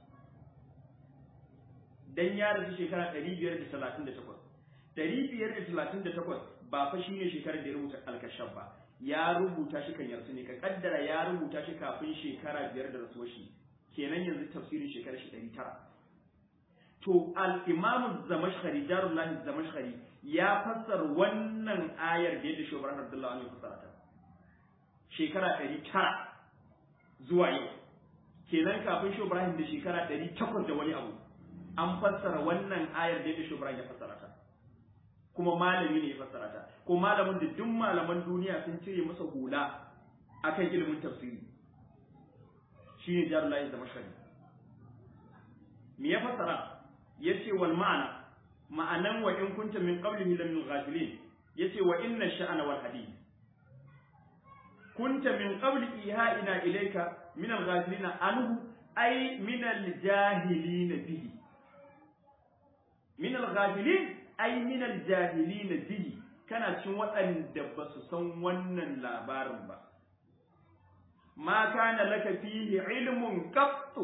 dan ya rasu shekara ɗari biyar da talatin da takwas ɗari biyar da talatin da takwas ba fa shi ne shekarar da ya rubuta alkashaf ba ya rubuta shi kan yarsu ne ka kaddara ya rubuta shi kafin shekara biyar da rasuwar shi kenan yanzu tafsirin shekarar shi ɗari tara to al-imamu zamashkhari jarullahi zamashkhari ya fassara wannan ayar da yadda shugaban abdullahi ne fassara ta shekara ɗari tara zuwa yau kenan kafin shi Ibrahim da shekara ɗari takwas da wani abu an fassara wannan ayar da yadda shi Ibrahim ya fassara ta kuma malami ne ya fassara ta ko malamin da duk malaman duniya sun cire masa hula akan ilimin tafsiri shine Jarullahi Zamashari me ya fassara yace wal ma'ana ma'anan wa in kunta min qablihi lam ghafilin yace wa inna sha'ana wal hadith kunta min qabli iha'ina ilayka min al-ghafilin anhu ay min al-jahilin bihi min al-ghafilin ay min al-jahilin bihi kana cin waɗanda ba su san wannan labarin ba ma kana laka fihi ilmun qattu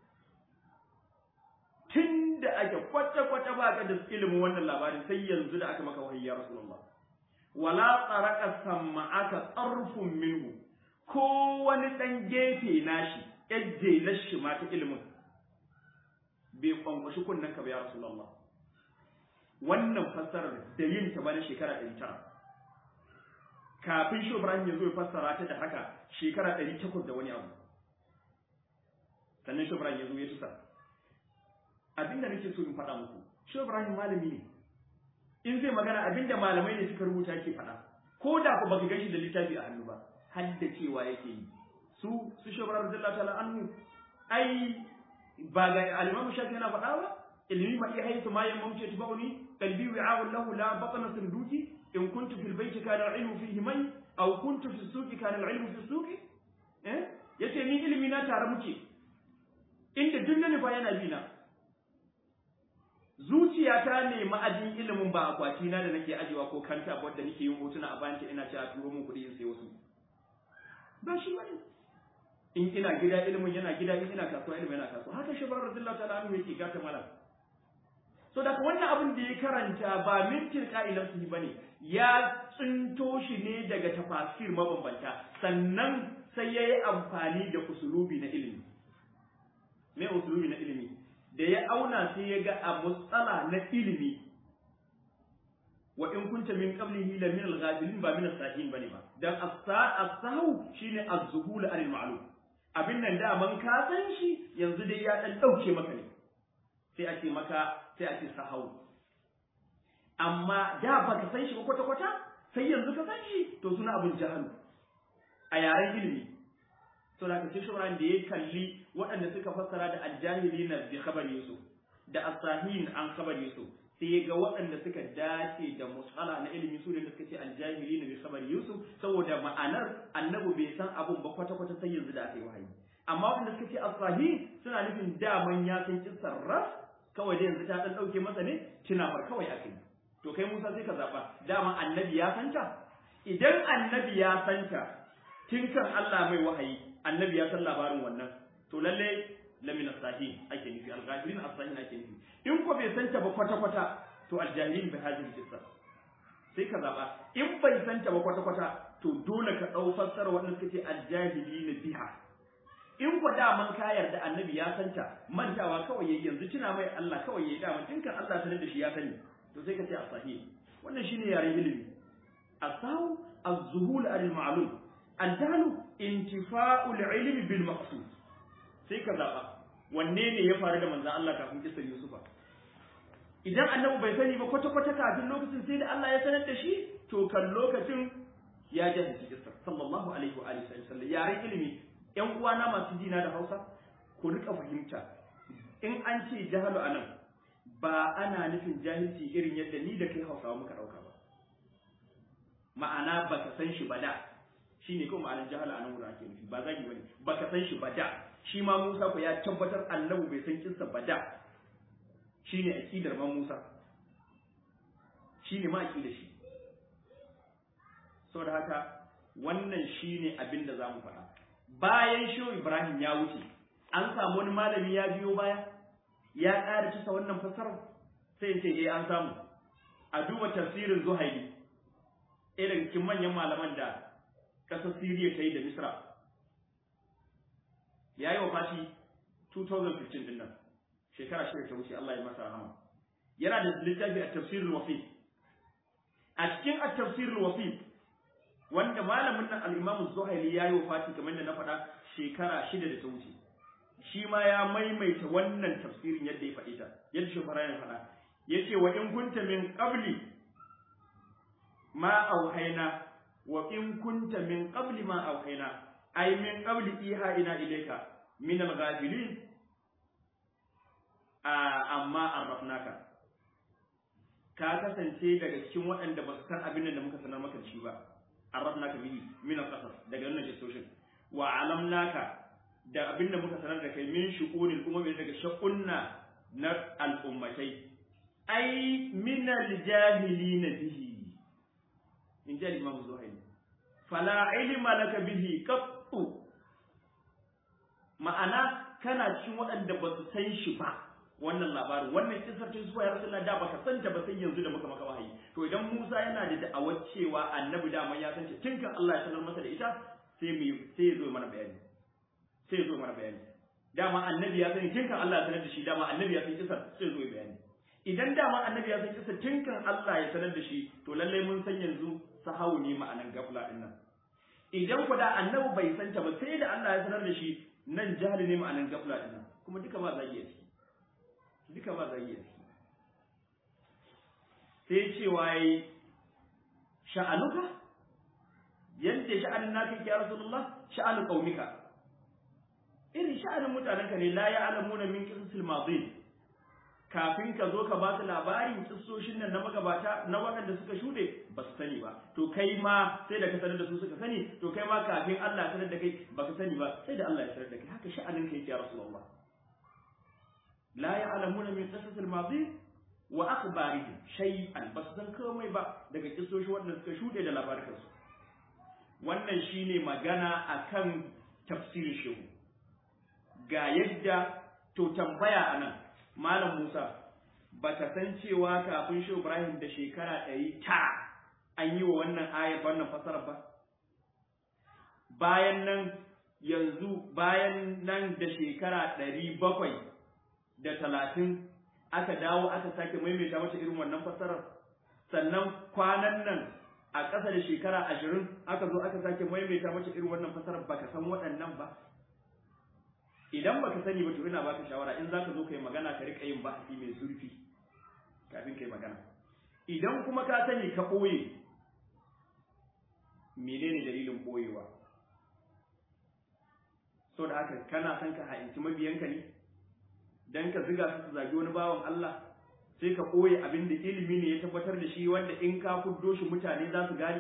tunda ake kwata kwata ba ka da ilimin wannan labarin sai yanzu da aka maka wahayi ya rasulullah wala tsaraka sama'aka tsarfun minhu ko wani ɗan gefe nashi yajje lashi ma ta ilimin bai kwankwashi kunnen ka ba ya rasulullah wannan fassarar da yin ta bana shekara ɗari tara kafin shi Ibrahim ya zo ya fassara ta da haka shekara ɗari takwas da wani abu sannan shi Ibrahim ya zo ya tusa abinda nake so in faɗa muku shi Ibrahim malami ne in zai magana abinda malamai ne suka rubuta yake faɗa ko da ku baka gashi da littafi a hannu ba har da cewa yake yi su su shobara radiyallahu ta'ala anhu ai ba ga al-imam shafi yana faɗa ba ilmi ma iya haitu ma yan mamce tubauni qalbi wi'a'un lahu la batna sunduki in kuntu fil bayti kana al-ilmu fihi mai aw kuntu fi suqi kana al-ilmu fi suqi eh yace ni ilimi na tare muke inda duk ne fa yana bi na zuciyata ne ma'ajin ilimin ba akwati na da nake ajewa ko kanta wadda nake yin hotuna a bayan ina cewa turo min kuɗi in sai wasu ba shi bane in ina gida ilimin yana gida in ina kasuwa ilimin yana kasuwa haka shi bar radiyallahu ta'ala anhu yake gata malam so da wannan abin da ya karanta ba min tilqa'i nafsihi bane ya tsinto shi ne daga tafasir mabambanta sannan sai yayi amfani da usulubi na ilimi me usulubi na ilimi da ya auna sai ya ga a mutsala na ilimi wa in kunta min qablihi la min al-ghafilin ba min as-sahin bane ba dan as-sahu shine az-zuhul anil ma'lum abin nan da man ka san shi yanzu dai ya dan dauke maka ne sai a ce maka sai a ce sahau amma da baka san shi ba kwata kwata sai yanzu ka san shi to suna abin jahalu a yaren ilimi to da sai shauran da ya kalli waɗanda suka fassara da aljahilina bi khabar yusuf da asahin an khabar yusuf sai ya ga waɗanda suka dace da musala na ilimi su ne da suka ce aljahilina bi khabar yusuf saboda ma'anar annabi bai san abun ba kwata kwata sai yanzu da aka yi wahayi amma waɗanda suka ce asahin suna nufin daman ya san kissar ras kawai da yanzu ta dan dauke masa ne tunafar kawai aka yi to kai Musa sai ka zaba dama annabi ya santa idan annabi ya santa tun kan Allah mai wahayi annabi ya san labarin wannan to lalle lamina sahin ake nufi al-ghafirin as-sahin ake nufi in ko bai santa ba kwata kwata to al-jahilin bi hadhihi qissa sai ka zaba in bai santa ba kwata kwata to dole ka dau fassara wannan suka ce al-jahilin biha in ko daman ka yarda annabi ya santa mantawa kawai yayi yanzu tuna mai Allah kawai yayi daman tun kan Allah sanar da shi ya sani to sai ka ce as-sahih wannan shine yaren ilimi asahu az-zuhul al-ma'lum al-jahlu intifa'u al-ilmi bil maqsud sai ka zaba wanne ne ya faru da manzon Allah kafin kisar Yusufa idan annabi bai sani ba kwata kwata kafin lokacin sai da Allah ya sanar da shi to kan lokacin ya jahilci kisar sallallahu alaihi wa alihi wasallam yaren ilimi yan uwana masu jina da Hausa ku rika fahimta in an ce jahalu anan ba ana nufin jahilci irin yadda ni da kai Hausawa muka dauka ba ma'ana baka san shi ba da shine ko ma'anar jahala anan wurin ake nufi ba zagi bane baka san shi ba da shi ma Musa ko ya tabbatar annabi bai san kinsa ba da shine aqidar ma Musa shine ma aqidar shi saboda haka wannan shine abin da zamu faɗa bayan shi Ibrahim ya wuce an samu wani malami ya biyo baya ya ƙara cisa wannan fasarar sai in ce eh an samu a duba tafsirin Zuhaili irin cikin manyan malaman da ƙasar Siriya ta yi da Misra ya yi wa fashi 2015 din nan shekara shida ta wuce Allah ya masa rahama yana da littafi a tafsirul wasi a cikin a tafsirul wasi wanda malamin nan al-Imam Zuhaili ya yi wa fashi kamar da na faɗa shekara shida da ta wuce shi ma ya maimaita wannan tafsirin yadda ya faɗi ta yadda shi fara ya faɗa yace wa in kunta min qabli ma auhaina wa in kunta min qabli ma auhaina ay min qabli iha ina ilayka min al-ghafilin amma arrafnaka ka kasance daga cikin waɗanda ba su san abin da muka sanar maka shi ba arrafnaka bihi min al-qasas daga wannan gestoshin wa alamnaka da abin da muka sanar da kai min shu'unil umami daga shakunna na al'ummatai ai min al-jahilina bihi in ji Imam Zuhairi fala ilma laka bihi qattu ma'ana kana cikin waɗanda ba su san shi ba wannan labarin wannan kisar ta zuwa ya rasulullah da baka san ta ba sai yanzu da muka maka wahayi to idan Musa yana da da'awar cewa annabi da ya san ta tun kan Allah ya sanar masa da ita sai mu sai ya zo mana bayani sai ya zo mana bayani dama annabi ya sani tun kan Allah ya sanar da shi dama annabi ya san kisar sai ya zo ya bayani idan dama annabi ya san kisar tun kan Allah ya sanar da shi to lallai mun san yanzu sahawu ne ma'anan gafla din nan idan ku da annabi bai san ta ba sai da Allah ya sanar da shi nan jahili ne ma'anan gafla din nan kuma duka ba zagi a ciki duka ba zagi a ciki sai cewa yayi sha'anuka yadda sha'anin naka yake ya rasulullah sha'anu qaumika irin sha'anin mutanenka ne la ya'lamuna min qisasil madin kafin ka zo ka ba su labarin kissoshin nan na magabata na waɗanda suka shuɗe ba su sani ba to kai ma sai da ka sanar da su suka sani to kai ma kafin Allah ya sanar da kai ba ka sani ba sai da Allah ya sanar da kai haka sha'anin ka yake ya Rasulullah la ya'lamuna min qasas al-madi wa akhbarihi shay'an ba su san komai ba daga kissoshin waɗanda suka shuɗe da labarin su wannan shine magana akan tafsirin shehu ga yadda to tambaya anan Malam Musa ba ka san cewa kafin shi Ibrahim da shekara ɗari ta an yi wa wannan ayar wannan fasarar ba? Bayan nan yanzu bayan nan da shekara ɗari bakwai da talatin aka dawo aka sake maimaita mata irin wannan fasarar sannan kwanan nan a ƙasa da shekara ashirin aka zo aka sake maimaita mata irin wannan fasarar ba ka san waɗannan ba idan baka sani ba to ina baka shawara in zaka zo kai magana ka rika yin bahasi mai zurfi kafin kai magana idan kuma ka sani ka boye menene dalilin boyewa so da haka kana son ka ha'inci mabiyanka ne dan ka ziga su su zagi wani bawan Allah sai ka ɓoye abin da ilimi ne ya tabbatar da shi wanda in ka fuddo shi mutane za su gane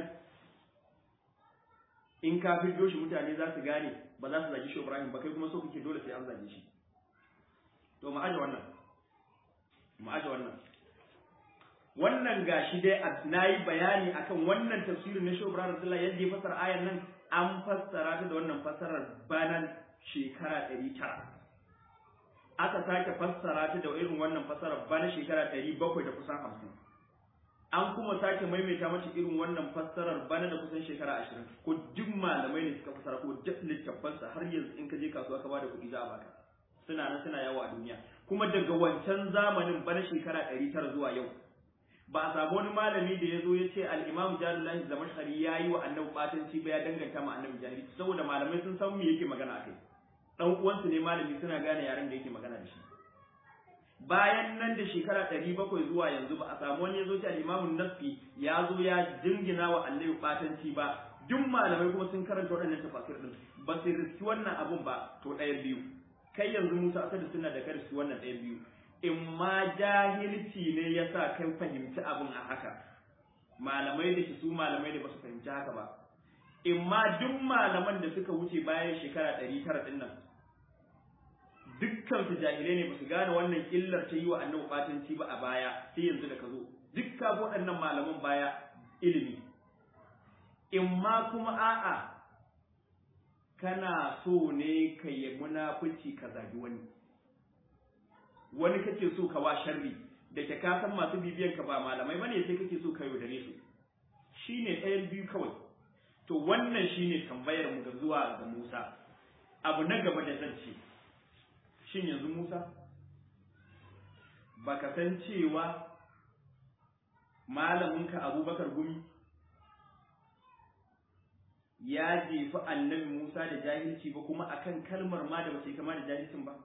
in ka fiddo shi mutane za su gane ba za su zagi shi Ibrahim ba kai kuma so kake dole sai an zage shi to mu aje wannan mu aje wannan wannan gashi dai nayi bayani akan wannan tafsirin na Shehu Ibrahim Abdullah yadda ya fassara ayan nan an fassara ta da wannan fassarar banan shekara 900 aka sake fassara ta da irin wannan fassarar bana shekara 700 da kusan 50 an kuma sake maimaita mata irin wannan fassarar bana da kusan shekara 20 ko duk malamai ne suka fassara ko duk littafansa har yanzu in ka je kasuwa ka bada kuɗi za a baka suna nan suna yawo a duniya kuma daga wancan zamanin bana shekara 900 zuwa yau ba a samu wani malami da ya zo ya ce al-imam jalullahi zamashari ya yi wa annabi batanci ba ya danganta ma annabi jahili saboda malamai sun san me yake magana akai dan uwansu ne malami suna gane yaren da yake magana da shi bayan nan da shekara ɗari bakwai zuwa yanzu ba a samu wani ya zo ce al-imamun nasfi ya zo ya jingina wa annabi batanci ba duk malamai kuma sun karanta waɗannan tafasir din ba su riski wannan abun ba to ɗaya biyu kai yanzu Musa asali suna da kai riski wannan ɗaya biyu in ma jahilci ne ya sa kai fahimci abun a haka malamai da su malamai da ba su fahimci haka ba in ma duk malaman da suka wuce bayan shekara ɗari tara ɗin nan dukkan su jahilai ne ba su gane wannan illar ta yi wa annabi batanci ba a baya sai yanzu da ka zo dukkan waɗannan malaman baya ilimi in ma kuma a'a kana so ne ka yi munafici ka zagi wani wani kake so ka wa sharri da ke ka san masu bibiyan ka ba malamai bane sai kake so ka yaudare su shine ɗayan biyu kawai to wannan shine tambayar mu ga zuwa ga Musa abu na gaba da zan ce shin yanzu Musa baka san cewa malaminka Abubakar Gumi ya jefi annabi Musa da jahilci ba kuma akan kalmar ma da bace kama da jahilcin ba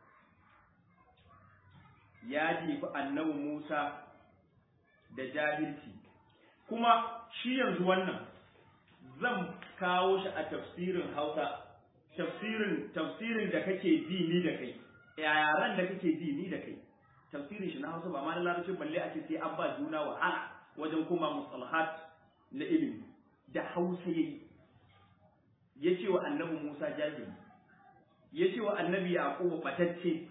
ya jefi annabi Musa da jahilci kuma shi yanzu wannan zan kawo shi a tafsirin Hausa tafsirin tafsirin da kake ji ni da kai yaran da kake ji ni da kai tafsirin shi na Hausa ba ma na larabci balle a ce sai an ba juna wahala wajen kuma mustalahat na ilimi da Hausa yayi ya ce wa annabi Musa jahili ya ce wa annabi Yaqubu batacce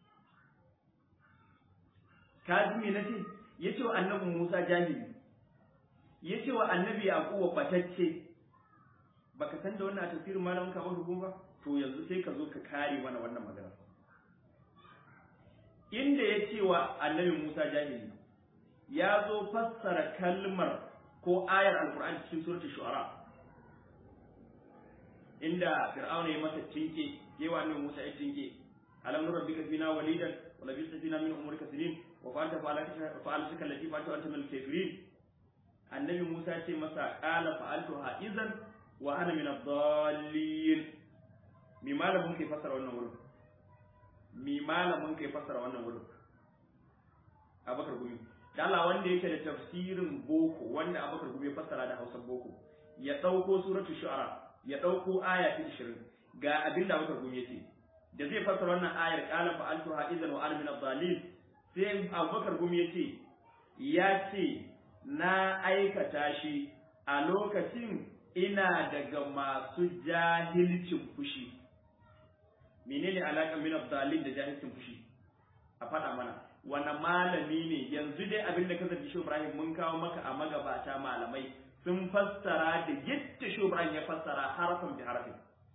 ka ji me nace ya ce wa annabi Musa jahili ya ce wa annabi Yaqubu batacce baka san da wannan a tafsirin malamin ka ba to yanzu sai ka zo ka kare mana wannan magana inda ya ce wa annabi Musa jahili ya zo fassara kalmar ko ayar alkur'ani cikin suratul shu'ara inda fir'auna ya masa tinke yawa annabi Musa ya tinke alam nurabbika fina walidan wa labista fina min umrika sinin wa fa'alta fa'altuka allati fa'altu anta min al-kafirin annabi Musa ya ce masa qala fa'altuha idan wa ana min ad-dallin mi malamin kai fassara wannan wurin mi malamin kai fassara wannan wurin Abakar Gumi da Allah wanda yake da tafsirin boko wanda Abakar Gumi ya fassara da Hausa boko ya dauko suratul shu'ara ya ɗauko aya ta ishirin ga abin da Abubakar Gumi yace da zai fassara wannan ayar qala fa altu ha'izan wa ana min adh-dhalin sai Abubakar Gumi yace ya ce na aikata shi a lokacin ina daga masu jahilcin fushi menene alaƙar min adh-dhalin da jahilcin fushi a faɗa mana wani malami ne yanzu dai abin da ka zabi shi Ibrahim mun kawo maka a magabata malamai sun fassara da yadda shubran ya fassara harafin bi harafin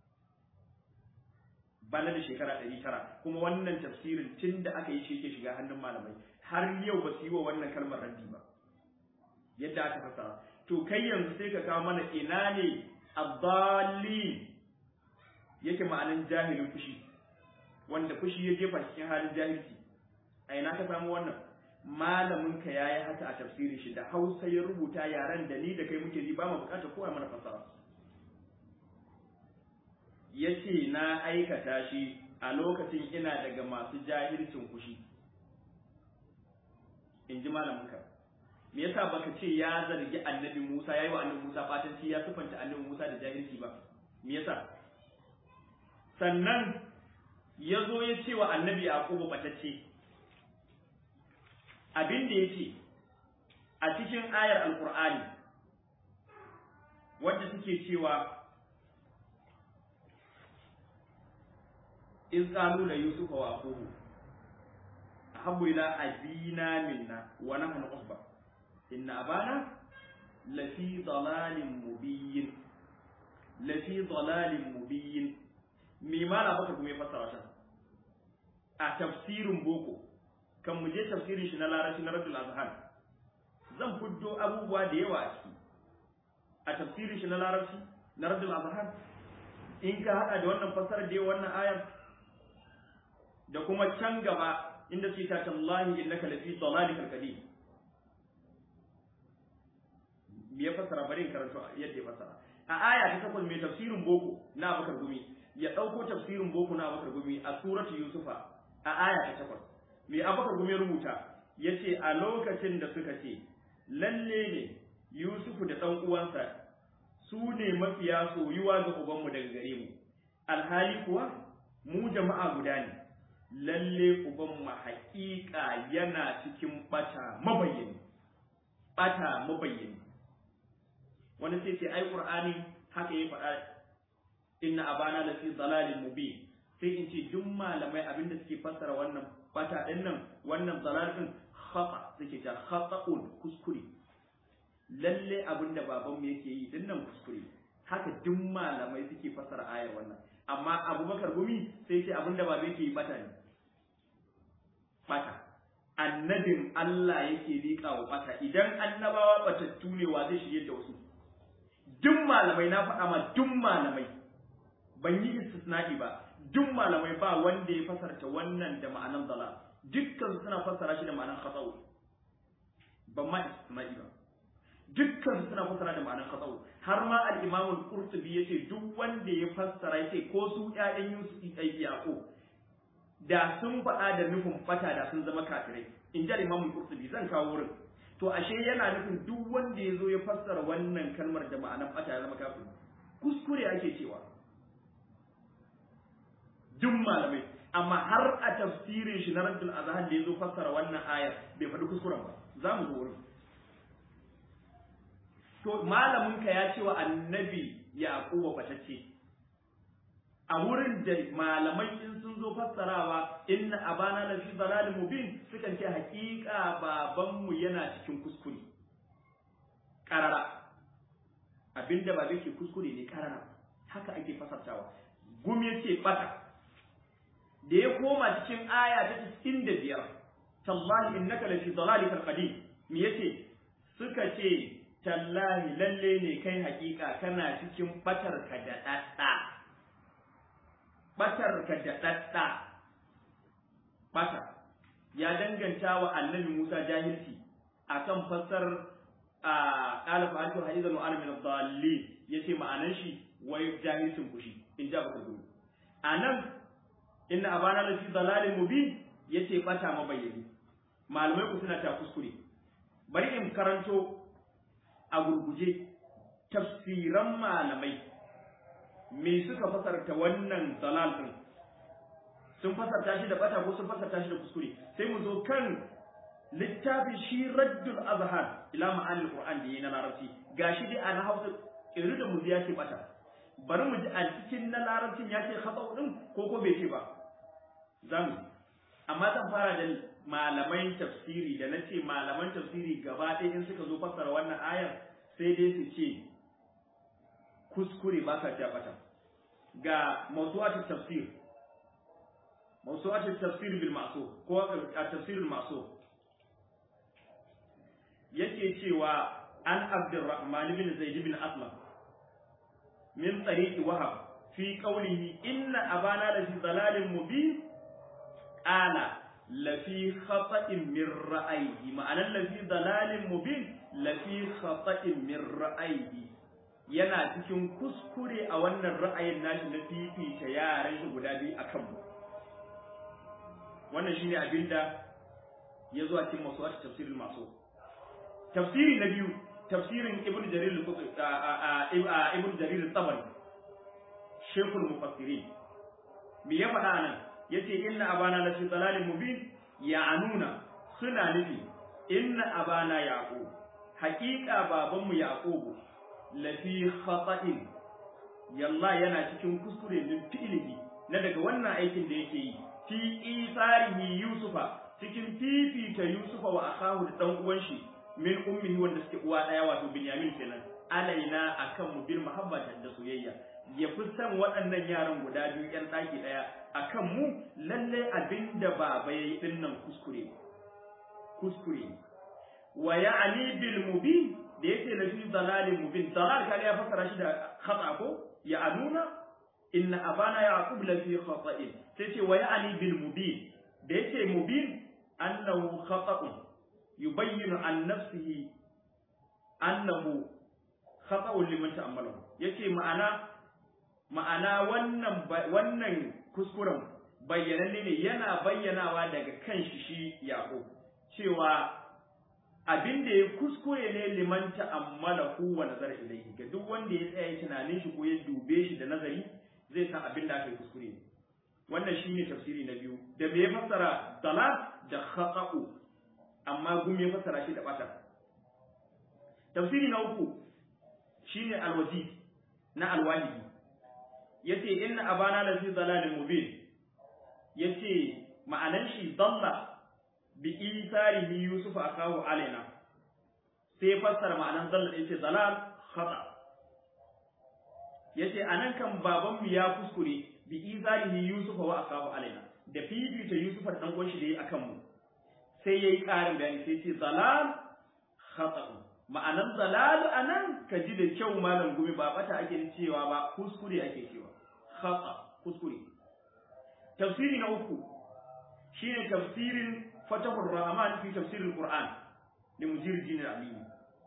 bana da shekara ɗari tara kuma wannan tafsirin tun da aka yi shi ke shiga hannun malamai har yau ba su yi wa wannan kalmar raddi ba yadda aka fassara to kai yanzu sai ka kawo mana ina ne abdali yake ma'anin jahilin fushi wanda fushi ya jefa cikin halin jahilci a ina ka samu wannan malamin ka yayi haka a tafsirin shi da Hausa ya rubuta yaren da ni da kai muke ji ba mu bukatar kowa mana fasara yace na aikata shi a lokacin ina daga masu jahilcin kushi in ji malamin ka me yasa baka ce ya zargi annabi Musa yayi wa annabi Musa fatanci ya sufanta annabi Musa da jahilci ba me yasa sannan ya zo ya ce wa annabi Yaqubu batacce abin da yake a cikin ayar alqur'ani wadda suke cewa in qalu la yusufa wa aquhu ahabbu ila abina minna wa nahnu usba inna abana lafi dalalin mubin lafi dalalin mubin me mala baka kuma ya fassara ta a tafsirin boko kan mu je tafsirin shi na larabci na Rabbul Azhan zan fuddo abubuwa da yawa a ciki a tafsirin shi na larabci na Rabbul Azhan in ka hada da wannan fassarar da wannan ayar da kuma can gaba inda ce ta tallahi innaka lafi dalalikal qadim me ya fassara bari in karanto yadda ya fassara a aya ta takwas mai tafsirin boko na Abubakar Gumi ya dauko tafsirin boko na Abubakar Gumi a suratu Yusufa a aya ta takwas me Abubakar Gumi ya rubuta yace a lokacin da suka ce lalle ne Yusufu da dan uwansa su ne mafiya soyuwa ga ubanmu daga gare mu alhali kuwa mu jama'a guda ne lalle ubanmu haƙiƙa yana cikin bata mabayyani bata mabayyani wani sai ce ai qur'ani haka ya faɗa inna abana la fi dalalin mubin sai in ce duk malamai abinda suke fassara wannan bata din nan wannan dalal din khata suke ta khata'un kuskure lalle abinda baban mu yake yi din nan kuskure haka duk malamai suke fassara ayar wannan amma abubakar gumi sai ce abinda baba yake yi bata ne bata annabin Allah yake liƙa wa bata idan annabawa batattu ne wa zai shirye da wasu duk malamai na faɗa ma duk malamai ban yi istisna'i ba duk malamai ba wanda ya fasarta wannan da ma'anan dala dukkan suna fassara shi da ma'anan khata'u ban ma istisna'i ba dukkan suna fassara da ma'anan khata'u har ma al-imam al-qurtubi yace duk wanda ya fassara yace ko su ƴaƴan Yusuf ai Yaqub da sun faɗa da nufin fata da sun zama kafirai in ji al-imam al-qurtubi zan kawo wurin to ashe yana nufin duk wanda ya zo ya fassara wannan kalmar da ma'anar ɓata ya zama kafin kuskure ake cewa duk malamai amma har a tafsirin shi na raddul azhan da ya zo fassara wannan ayar bai faɗi kuskuren ba za mu zo wurin to malamin ka ya ce wa annabi yaquba batacce a wurin da malamai in sun zo fassarawa inna abana la fi dalalin mubin sukan ce hakika babanmu yana cikin kuskure karara abinda ba ke kuskure ne karara haka ake fasartawa gum yace bata da ya koma cikin aya ta 95 tallahi innaka la fi dalalikal qadim me yace suka ce tallahi lalle ne kai hakika kana cikin batar ka da dadda batarka da ɗaɗɗa bata ya danganta wa annabi Musa jahilci akan fassar a qala fa antu hadizan wa ana min ad-dallin yace ma'anan shi wai jahilcin kushi in ja baka gudu anan inna abana la fi dalalin mubin yace bata mabayyani malamai ku suna ta kuskure bari in karanto a gurguje tafsiran malamai me suka fasarta wannan dalal din sun fasarta shi da bata ko sun fasarta shi da kuskure sai mu zo kan littafin shi raddul azhar ila ma'anil qur'an da yana larabci gashi dai ana hausa iru da muzi yake bata bari mu ji a cikin na larabcin ya ce khata'u din ko ko bai ce ba zamu amma zan fara da malaman tafsiri da na ce malaman tafsiri gaba ɗaya in suka zo fassara wannan ayar sai dai su ce kuskure ba ka ja bata ga mawsu'at tafsir mawsu'at tafsir bil ma'sur ko at-tafsir al ma'sur yake cewa an abdurrahman bin zaid bin aslam min tariqi wahab fi qawlihi inna abana la fi dalalin mubin qala la fi khata'in min ra'ayhi ma'anan la fi dalalin mubin la fi khata'in min ra'ayhi yana cikin kuskure a wannan ra'ayin nashi na fifita yaran shi guda biyu akan mu wannan shine abinda ya zo a cikin masu tafsirin masu tafsiri na biyu tafsirin ibn jarir ibn jarir tabari shekul mufassirin me ya faɗa nan yace inna abana la fi dalalin mubin ya'nuna suna nufi inna abana yaqub haƙiƙa babanmu yaqubu la fi khata'in yalla yana cikin kuskure min fi'lihi na daga wannan aikin da yake yi fi isarihi yusufa cikin fifita yusufa wa akahu da dan uwan shi min ummihi wanda suke uwa daya wato binyamin kenan alaina akan mu bil mahabbata da soyayya ya fi san waɗannan yaran guda biyu ƴan ɗaki ɗaya akan mu lalle abinda baba yayi din nan kuskure kuskure wa ya'ni bil mubin da yake na fi dalalin mubin dalal kaga ya fassara shi da khata ko ya anuna inna abana yaqub la fi khata'in sai ce wa ya'ni bil mubin da yake mubin annahu khata'un yubayyinu an nafsihi annahu khata'un liman ta'ammalahu yace ma'ana ma'ana wannan wannan kuskuren bayyananne ne yana bayyanawa daga kanshi shi yaqub cewa abin da ya kuskure ne liman ta'ammalahu wa nazar ilayhi ga duk wanda ya tsaya tunanin shi ko ya dube shi da nazari zai san abin da aka yi kuskure ne wannan shine tafsiri na biyu da me ya fassara dalal da khata'u amma gum ya fassara shi da bata tafsiri na uku shine alwaji na alwahidi yace inna abana la fi dalalin mubin yace ma'anan shi dalla bi isarihi yusuf akahu alaina sai fassara ma'anan dalla yace dalal khata yace anan kan baban mu ya kuskure bi isarihi yusuf wa akahu alaina da fifita yusuf da dan uwan shi da yi akan mu sai yayi karin bayani sai ce dalal khata ma'anan dalal anan ka ji da kyau malam gumi ba bata ake cewa ba kuskure ake cewa khata kuskure tafsiri na uku shine tafsirin fatahur rahman fi tafsiril qur'an li mujir din al-alim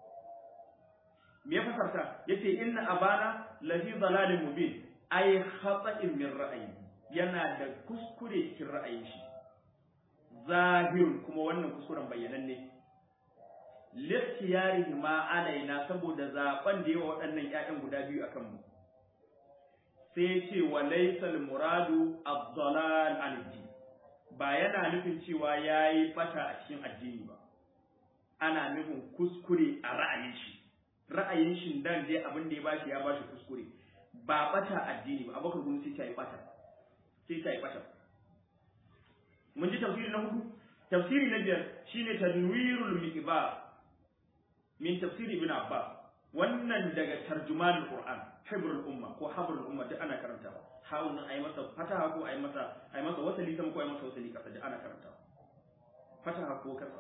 me ya fasarta yace inna abana la fi dalalin mubin ay khata'in min ra'ayi yana da kuskure cikin ra'ayin shi zahir kuma wannan kuskuren bayyananne littiyarihi ma alaina saboda zaben da yawa waɗannan ƴaƴan guda biyu akan mu sai ce wa laysal muradu ad-dalal an ba yana nufin cewa yayi fata a cikin addini ba ana nufin kuskure a ra'ayin shi ra'ayin shi dan dai abin da ya bashi ya bashi kuskure ba bata addini ba abakar gun sai ta yi bata sai ta yi bata mun ji tafsiri na hudu tafsiri na biyar shine tanwirul miqbar min tafsiri ibn abbas wannan daga tarjumanul qur'an hibrul umma ko habrul umma duk ana karantawa hawun ayi masa fataha ko ayi masa ayi masa wasali sama ko ayi masa wasali kasa duk ana karantawa fataha ko kasa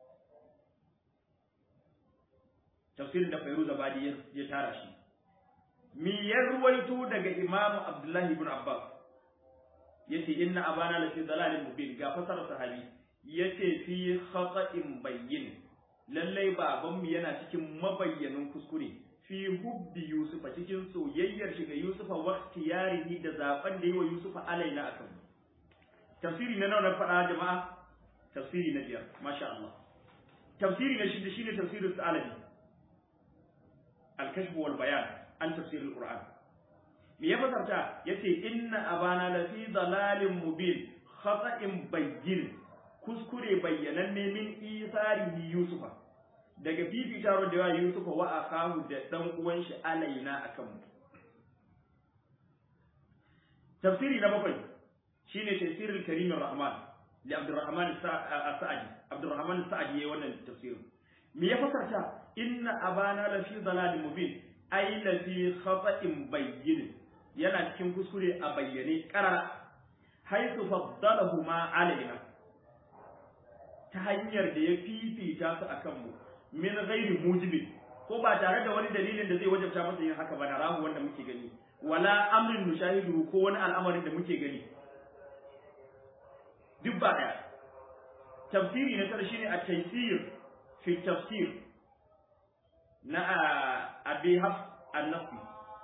tafsirin da Fairuz Abadi ya tara shi mi ya ruwaito daga Imam Abdullahi ibn Abbas yace inna abana la fi dalalin mubin ga fasara sahabi yace fi khata'in bayyin lallai babanmu yana cikin mabayyanin kuskure fi hubbi yusufa cikin soyayyar shi ga yusufa wa tiyarihi da zaben da yi wa yusufa alaina akan tafsiri na nawa na faɗa jama'a tafsiri na biyar masha Allah tafsiri na shida shine tafsirin salabi al-kashf wal bayan an tafsir al-qur'an me ya fasarta yace inna abana la fi dalalin mubin khata'in bayyin kuskure bayyananne min isarihi yusufa daga fifita da yawa yusufa wa akahu da dan uwan shi alaina akan mu tafsiri na bakwai shine tafsirul karim rahman li abdurrahman as-sa'di abdurrahman as-sa'di yayin wannan tafsirin me ya fasarta inna abana la fi dalalin mubin ay la fi khata'in bayyin yana cikin kuskure a bayyane karara haythu faddalahu ma alaina ta hanyar da ya fifita su akan mu min ghairi mujibin ko ba tare da wani dalilin da zai wajabta masa yin haka ba na rahu wanda muke gani wala amrin nushahidu ko wani al'amarin da muke gani duk ba daya tafsiri na tara shine at-taysir fi tafsir na abi hafs an-nafi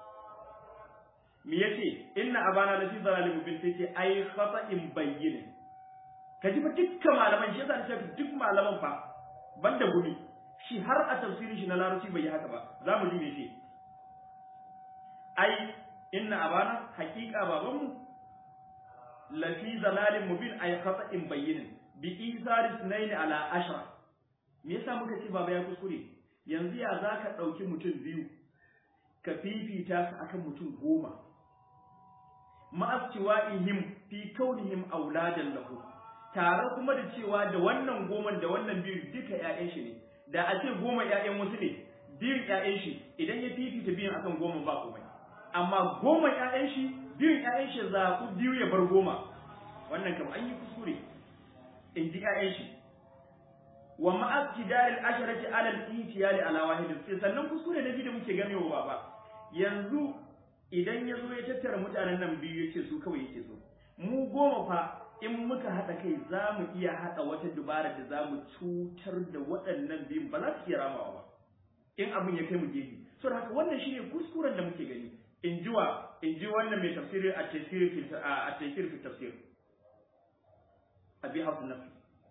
me yace inna abana lafi dalalin mubin sai ce ai khata'in bayyin ka ji fa dukkan malaman shi yasa ce duk malaman fa banda gumi shi har a tafsirin shi na larabci bai yi haka ba za mu ji me ce ai inna abana haqiqa babanmu lafi zalalin mubin ay khata'in bayyinin bi isar sunayn ala ashra me yasa muka ce baba ya kuskure yanzu ya zaka dauki mutum biyu ka fifita su akan mutum goma ma'astiwa'ihim fi kaunihim auladan lahu tare kuma da cewa da wannan goman da wannan biyu duka ƴaƴan shi ne da a ce goma ƴaƴan wasu ne biyun ƴaƴan shi idan ya fifita biyun akan goma ba komai amma goma ƴaƴan shi biyun ƴaƴan shi zaɓu biyu ya bar goma wannan kam an yi kuskure in ji ƴaƴan shi wa ma'astidaril asharati ala al-ihtiyali ala wahidin sai sannan kuskure na biyu da muke ganewa baba yanzu idan ya zo ya tattara mutanen nan biyu ya ce su kawai yake so mu goma fa in muka haɗa kai za mu iya haɗa wata dubara da za mu cutar da waɗannan biyun ba za su iya ramawa ba in abin ya kai mu gefe so da haka wannan shine kuskuren da muke gani in ji wa in ji wannan mai tafsiri a tafsir a tafsir fi tafsir abi hafu nafi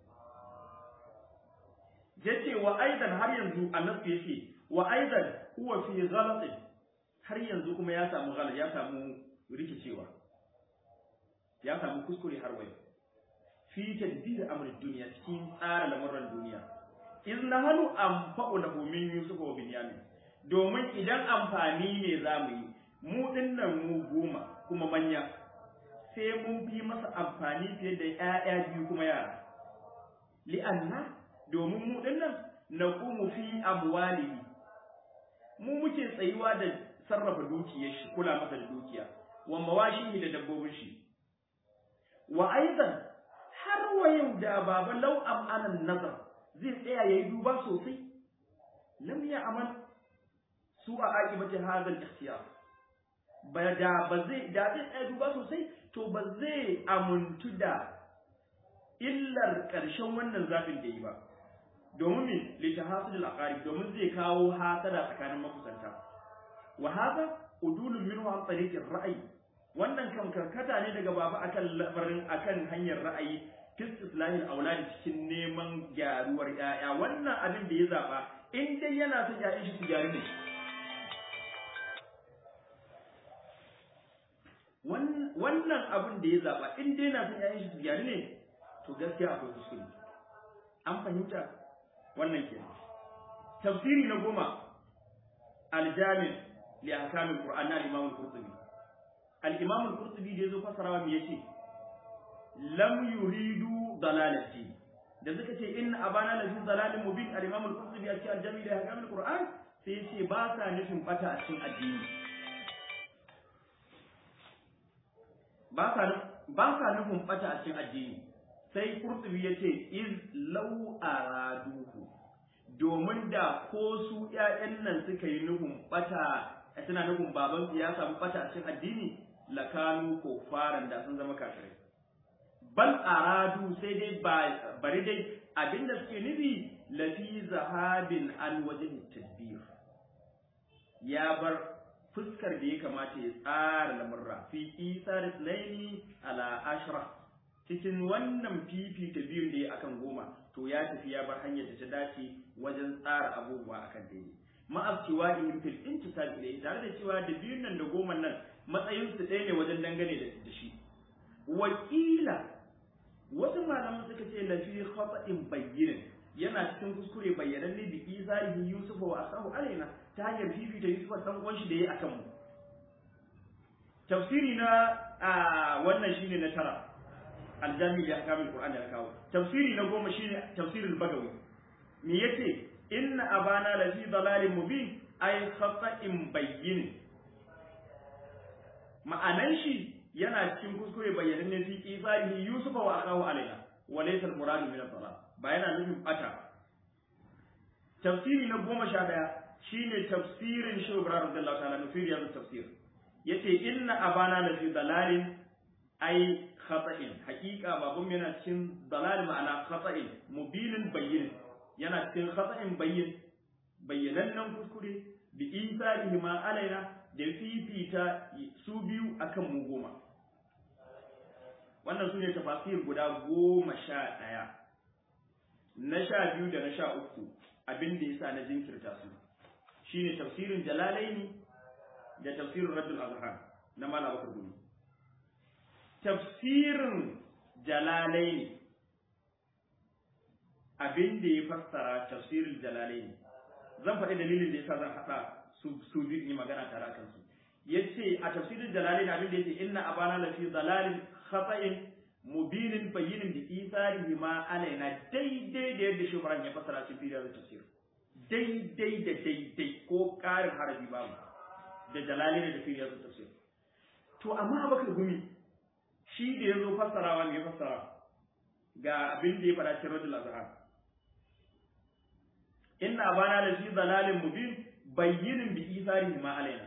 yace wa aidan har yanzu annabi yace wa aidan huwa fi ghalatin har yanzu kuma ya samu ghalat ya samu rikicewa ya samu kuskure har wai fi tadbir amrin duniya cikin tsara lamuran duniya in nahanu anfa'u lahu min yusuf wa binyamin domin idan amfani ne zamu yi mu dinnan mu goma kuma manya sai mun fi masa amfani fiye da ƴaƴa biyu kuma yara li'anna domin mu dinnan naqumu fi amwalihi mu muke tsayuwa da sarrafa dukiyar shi kula masa da dukiya wa mawashihi da dabbobin shi wa aidan har wa yau da baba law am anan nazar zai tsaya yayi duba sosai lam ya amal su a aqibati hadha al-ikhtiyar ba da ba zai da zai tsaya duba sosai to ba zai amuntu da illar ƙarshen wannan zafin da yi ba domin me litahasul al-aqarib domin zai kawo hasada tsakanin makusanta wa hada udulun minhu an tariqi ra'ayi wannan kan karkata ne daga baba akan labarin akan hanyar ra'ayi fi islahi auladi cikin neman gyaruwar yaya wannan abin da ya zaba in dai yana son yayan shi su gyaru ne wannan abin da ya zaba in dai yana son yayan shi su gyaru ne to gaskiya akwai kuskure an fahimta wannan kenan tafsiri na goma aljami' li ahkamil qur'an na imam al-qurtubi al-imam al-qurtubi da yazo fasarawa me yace lam yuridu dalalati da suka ce inna abana la fi dalalin mubin al-imam al-qurtubi a cikin al-jami' li ahkamil qur'an sai yace ba sa nufin bata a cikin addini ba sa ba sa nufin bata a cikin addini sai qurtubi yace iz law araduhu domin da ko su ƴaƴan nan suka yi nufin bata suna nufin baban su ya samu bata a cikin addini lakanu ko faran da sun zama kafirai bal aradu sai dai bari dai abinda suke nufi lafi zahabin an wajen tadbir ya bar fuskar da ya kamata ya tsara lamurra fi isa da tsanaini ala ashra cikin wannan fifita biyun da ya akan goma to ya tafi ya bar hanyar da ta dace wajen tsara abubuwa akan daidai ma'abciwa in fil intisal ilayhi tare da cewa da biyun nan da goma nan matsayin su ɗaya ne wajen dangane da shi wakila wasu malaman suka ce lafi khata'in bayyinin yana cikin kuskure bayyanan ne bi izarihi yusuf wa asahu alaina ta hanyar fifita yusuf dan uwan shi da yayi akan mu tafsiri na wannan shine na tara aljami da akamul qur'ani ya kawo tafsiri na goma shine tafsirul bagawi me yace inna abana la fi dalalin mubin ay khata'in bayyin ma'anan shi yana cikin kuskure bayyanan ne fi isarihi yusufa wa akahu alaina wa laysa al-muradu min ad-dalal ba yana nufin bata tafsiri na goma sha daya shine tafsirin shi Ibrahim radiyallahu ta'ala nufiri ya tafsir yace inna abana la fi dalalin ay khata'in haqiqa babun yana cikin dalal ma'ana khata'in mubinin bayyin yana cikin khata'in bayyin bayyanannen kuskure bi isarihi ma alaina da fifita su biyu akan mu goma wannan su ne tafasir guda goma sha ɗaya na sha biyu da na sha uku abin da yasa na jinkirta su shine tafsirin jalalaini da tafsirin raddul azhar na malam bakar gumi tafsirin jalalaini abin da ya fassara tafsirin jalalaini zan faɗi dalilin da yasa zan haɗa su su biyu yi magana tare akan su yace a tafsirin jalalaini abin da yace inna abana la fi dalalin khata'in mubinin bayyinin da isarihi ma alaina daidai da yadda shubran ya fassara cikin fidar tafsir daidai da daidai ko ƙarin harafi babu da jalalaini da fidar tafsir to amma abakar gumi shi da ya zo fassarawa me ya fassara ga abin da ya faɗa cikin rajul azhar inna abana la fi dalalin mubin bayyinin bi isarihi ma alaina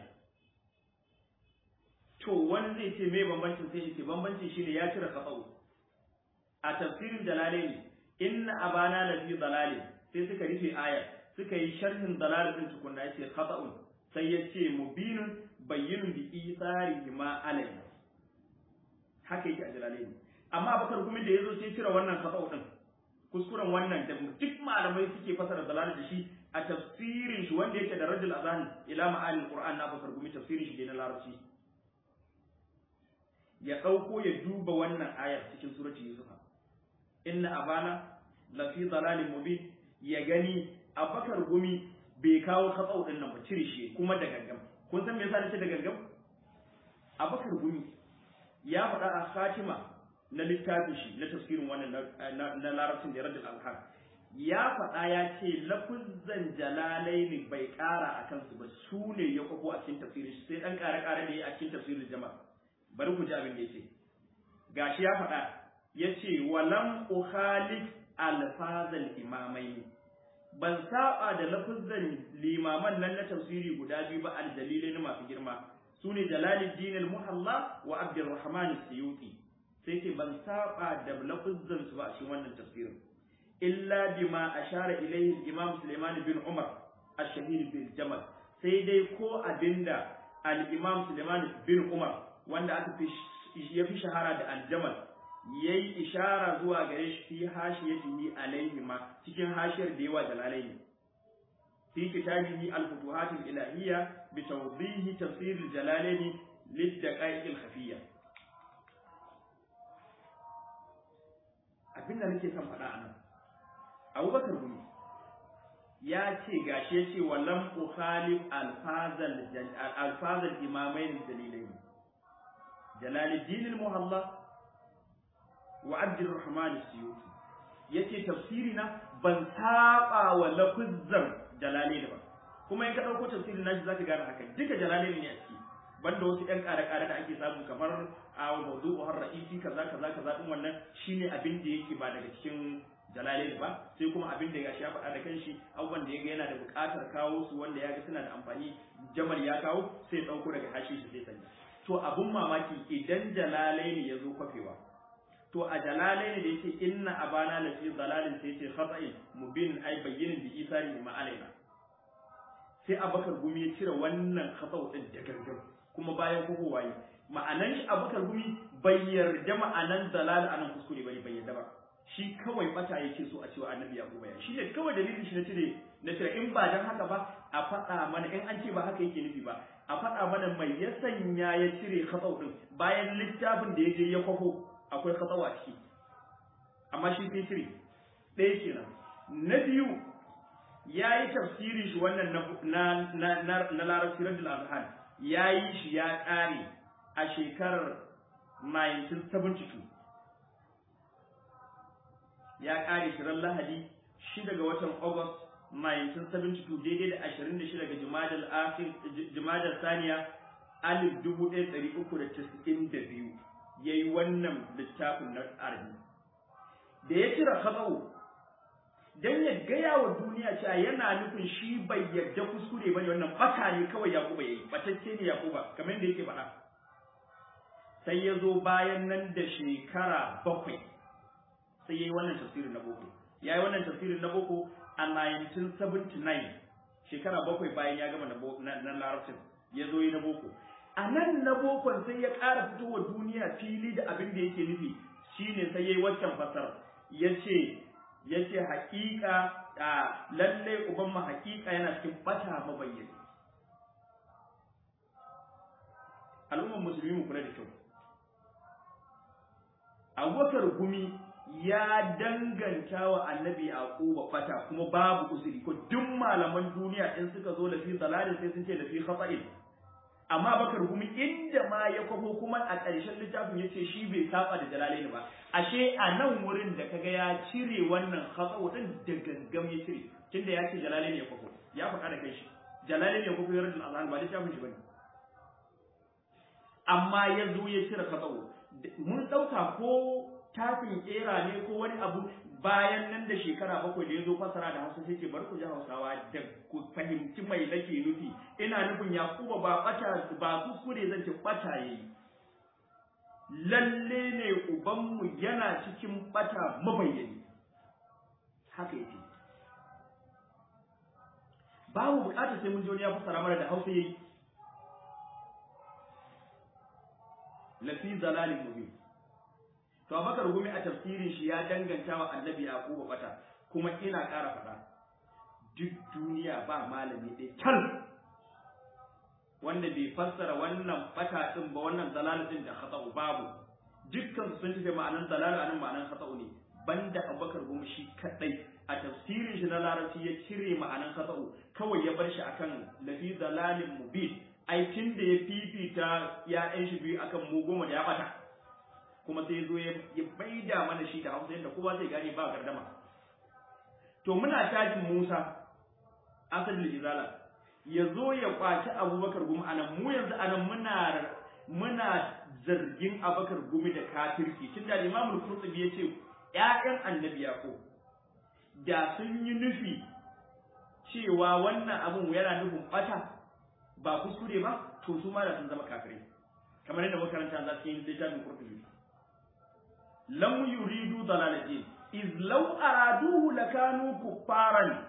to wani zai ce me bambancin sai ce bambancin shine ya cire kafau a tafsirin jalalaini inna abana la fi dalalin sai suka rufe aya suka yi sharhin dalal din tukunna yace khata'un sai yace mubinun bayyinun bi isarihi ma alaina haka yake a jalalaini amma bakar kuma da yazo sai cire wannan khata'u din kuskuren wannan da duk malamai suke fasara dalal da shi a tafsirin shi wanda yake da rajul azan ila ma'anil qur'an na bakar gumi tafsirin shi na larabci ya ɗauko ya duba wannan ayar cikin surati Yusuf inna abana la fi dalalin mubin ya gani abakar gumi bai kawo katsau din nan ba cire shi kuma da gangam kun san me yasa nace da gangam abakar gumi ya faɗa a Fatima na littafin shi na tafsirin wannan na larabcin da raddul alhaq ya faɗa ya ce lafuzzan jalalaini bai ƙara a kansu ba su ne ya kwafo a cikin tafsirin shi sai ɗan ƙare-ƙare da ya a cikin tafsirin jama'a bari ku ji abin da yace gashi ya faɗa yace walam ukhalif alfazal imamai ban saba da lafuzzan limaman nan na tafsiri guda biyu ba al dalilai masu girma sune jalaluddin al muhalla wa abdurrahman as-suyuti sai ce ban saba da lafuzzan su ba a cikin wannan tafsirin illa bima ashara ilayhi imam sulaiman bin umar ash-shahir bil jamal sai dai ko abinda al-imam sulaiman bin umar wanda aka fi ya fi shahara da aljamal yayi ishara zuwa gare shi fi hashiyatihi alaihi ma cikin hashiyar da yawa jalalaini fi kitabihi al-futuhat al-ilahiyya bi tawdihi tafsir al-jalalaini lid-daqaiq al-khafiyya abin da nake son faɗa anan Abubakar Gumi ya ce gashi ya ce wallam ukhalif al-fazal al-fazal imamain dalilaini جلال الدين المهلا وعبد الرحمن السيوطي yace tafsirina ban saba wa lafuzzan jalalain ba kuma in ka dauko tafsirin nashi zaka gane haka duka jalalain ne a ciki banda wasu ɗan ƙare-ƙare da ake samu kamar a mawdu'u har ra'isi kaza kaza kaza din wannan shine abin da yake ba daga cikin jalalain ba sai kuma abin da ya ya faɗa da kanshi abubuwan da ya ga yana da buƙatar kawo su wanda ya ga suna da amfani jamal ya kawo sai ya ɗauko daga hashi shi sai sanya to abun mamaki idan jalalaini ya zo kwafewa to a jalalaini da yake inna abana la fi dalalin sai yace khata'in mubin ay bayyinin bi isari ma alaina sai abakar gumi ya cire wannan khata'u din da gangan kuma bayan kuku waye ma'anan shi abakar gumi bai yarda ma'anan dalal anan kuskure bane bai yarda ba shi kawai bata yake so a cewa annabi yaquba ya shi ne kawai dalilin shi na cire na cire in ba dan haka ba a faɗa mana in an ce ba haka yake nufi ba a faɗa mana mai ya sanya ya cire khatsau din bayan littafin da ya je ya kwafo akwai khatsau a ciki amma shi sai cire ɗaya kenan na biyu ya yi tafsirin shi wannan na na na na larabci rajul azhan ya yi shi ya ƙare a shekarar 1972 ya ƙare shi ran lahadi shida ga watan august 1972 daidai da 26 ga Jumadal akhir Jumadal saniya alif 1392 yayi wannan littafin na arabi da ya kira khatau dan ya gaya wa duniya cewa yana nufin shi bai yarda kuskure bane wannan bata ne kawai Yakuba yayi batacce ne Yakuba kamar yadda yake faɗa sai ya zo bayan nan da shekara bakwai sai yayi wannan tafsirin na boko yayi wannan tafsirin na boko a 1979 shekara bakwai bayan ya gama na larabcin ya zo yi na boko a nan na bokon sai ya ƙara fitowa duniya fili da abin da yake nufi shine sai ya yi waccan fasar ya ce yace haƙiƙa a lalle uban mu haƙiƙa yana cikin bata mabayyani al'ummar musulmi mu kula da kyau abubakar gumi ya danganta wa annabi yaquba bata kuma babu uzuri ko duk malaman duniya in suka zo lafi dalalin sai sun ce lafi khata'in amma bakar gumi inda ma ya kwafo kuma a ƙarshen littafin ya ce shi bai saba da jalalaini ba ashe a nan wurin da kaga ya cire wannan khata'u din da gangam ya cire tunda ya ce jalalaini ya kwafo ya faɗa da kai shi jalalaini ya kwafo ya rajin azan ba littafin shi bane amma ya zo ya cire khata'u mun ɗauka ko tafin ƙera ne ko wani abu bayan nan da shekara bakwai da ya zo fasara da hausa sai ce bari ku ji hausawa da ku fahimci mai nake nufi ina nufin yakuba ba bata ba kuskure zan ce bata yayi lalle ne ubanmu yana cikin bata mabayyani haka yake babu bukatar sai mun ji wani ya fasara mana da hausa yayi lafi zalalin mubin to Abubakar gumi a tafsirin shi ya danganta wa Annabi Yaquba bata kuma ina ƙara faɗa duk duniya ba malami ɗaya tal wanda bai fassara wannan bata din ba wannan dalal din da khata'u babu dukkan sun tafi ma'anan dalal anan ma'anan khata'u ne banda Abubakar gumi shi kadai a tafsirin shi na larabci ya cire ma'anan khata'u kawai ya bar shi akan lafi dalalin mubin aikin da ya fifita ya'yan shi biyu akan mu goma da ya bata kuma sai zo ya baida mana shi da hausa yadda kowa zai gane ba gardama to muna tajin Musa asalin izala ya zo ya kwaci Abubakar gumi anan mu yanzu anan muna muna zargin Abubakar gumi da kafirci tunda Imam Al-Qurtubi yace ƴaƴan Annabi Yaqub da sun yi nufi cewa wannan abun yana nufin bata ba kuskure ba to su ma da sun zama kafirai kamar yadda makaranta za su yi littafin Qurtubi lam yuridu dalalatin iz law araduhu lakanu kuffaran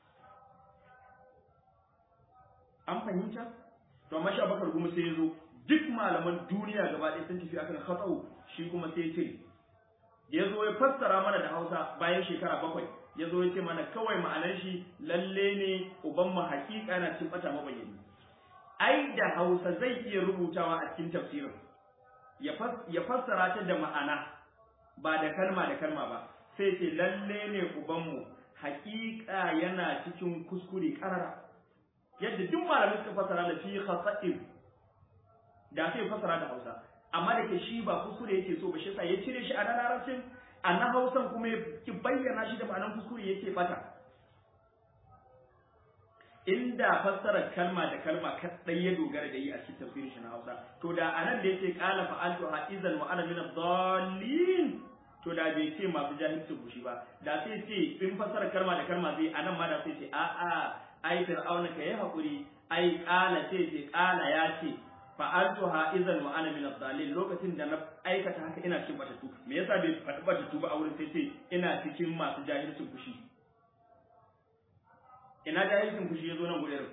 an fahimta to amma shi Abubakar kuma sai yazo duk malaman duniya gaba ɗaya sun tafi akan khatau shi kuma sai ya ce ya zo ya fassara mana da Hausa bayan shekara bakwai ya zo ya ce mana kawai ma'anar shi lalle ne uban mu hakika na cin bata mabayyani ai da Hausa zai iya rubutawa a cikin tafsirin ya fassara ta da ma'ana ba da kalma da kalma ba sai ce lalle ne ubanmu hakika yana cikin kuskure karara yadda duk malamai suka fassara da fi khasa'in da sai fassara da Hausa amma da ke shi ba kuskure yake so ba shi sa ya cire shi a nan larabcin a nan Hausan kuma ya bayyana shi da ma'anar kuskure yake bata inda fassarar kalma da kalma kadai ya dogara da yi a cikin tafsirin shi na Hausa to da anan da yake qala fa'altu ha'izan wa ana min ad-dallin to da bai ce masu jahilci bushi ba da sai ce in fassara kalma da kalma zai anan ma da sai ce a a ai fir'auna kai hakuri ai qala sai ce qala ya ce fa'altu ha'izan wa ana min ad-dallin lokacin da na aikata haka ina cikin batatu me yasa bai faɗi batatu ba a wurin sai ce ina cikin masu jahilcin fushi ina jahilcin fushi ya zo nan gurin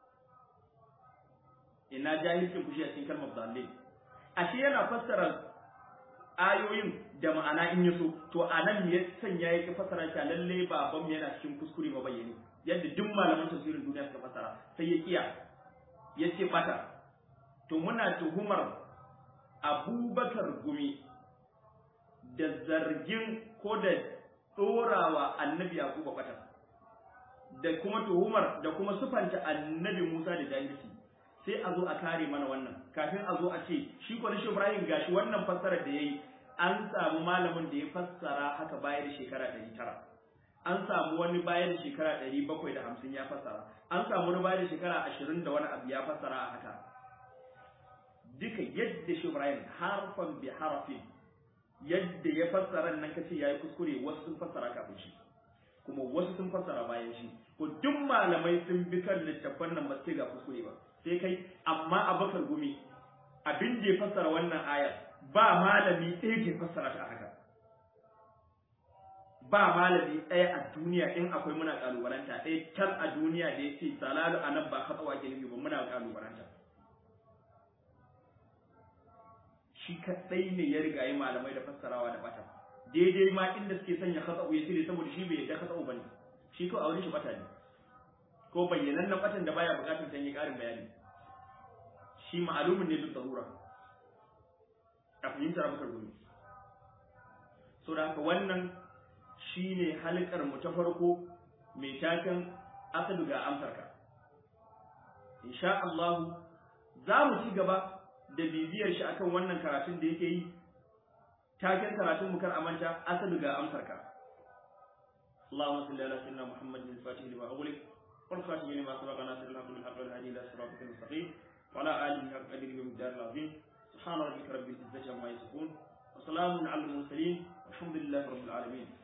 ina jahilcin fushi a cikin kalmar dalil ashe yana fassara ayoyin da ma'ana in yaso to a nan me ya sanya ya ki fassara shi lalle baban yana cikin kuskure ba bayyane yadda duk malaman tafsirin duniya suka fassara sai ya kiya ya ce bata to muna tuhumar abubakar gumi da zargin ko da ɗorawa annabi yakuba bata da kuma tuhumar da kuma sufanta annabi Musa da jahilci sai a zo a kare mana wannan kafin a zo a ce shi ko shi Ibrahim gashi wannan fassarar da yayi an samu malamin da ya fassara haka bayan shekara 900 an samu wani bayan shekara 750 ya fassara an samu wani bayan shekara 20 da wani abu ya fassara a haka duka yadda shi Ibrahim harfan bi harfin yadda ya fassara nan kace yayi kuskure wasu sun fassara kafin shi kuma wasu sun fassara bayan shi ko duk malamai sun bi kan littafan nan ba sai ga kuskure ba sai kai amma abakar gumi abin da ya fassara wannan aya ba malami ɗaya ke fassara ta haka ba malami ɗaya a duniya in akwai muna kalubalanta ɗaya can a duniya da ya ce salalu a nan ba katsawa ke nufi ba muna kalubalanta shi kaɗai ne ya riga yi malamai da fassarawa da bata daidai ma inda suke sanya khata'u ya cire saboda shi bai yadda khata'u bane shi ko a wurin shi bata ne ko bayyanan na batan da baya bukatar sanya karin bayani shi ma'alumin ne duk darura a fahimtar abukar gumi so da haka wannan shine halkar mu ta farko mai taken asadu ga amsarka insha Allah za mu ci gaba da bibiyar shi akan wannan karatun da yake yi taken karatun mu kar amanta asadu ga amsarka اللهم صل على سيدنا محمد الفاتح لما أغلق والخاتم لما سبق ناصر الحق بالحق والهادي إلى صراطك المستقيم وعلى آله حق قدره ومقداره العظيم سبحان ربك رب العزة عما يصفون وسلام على المرسلين والحمد لله رب العالمين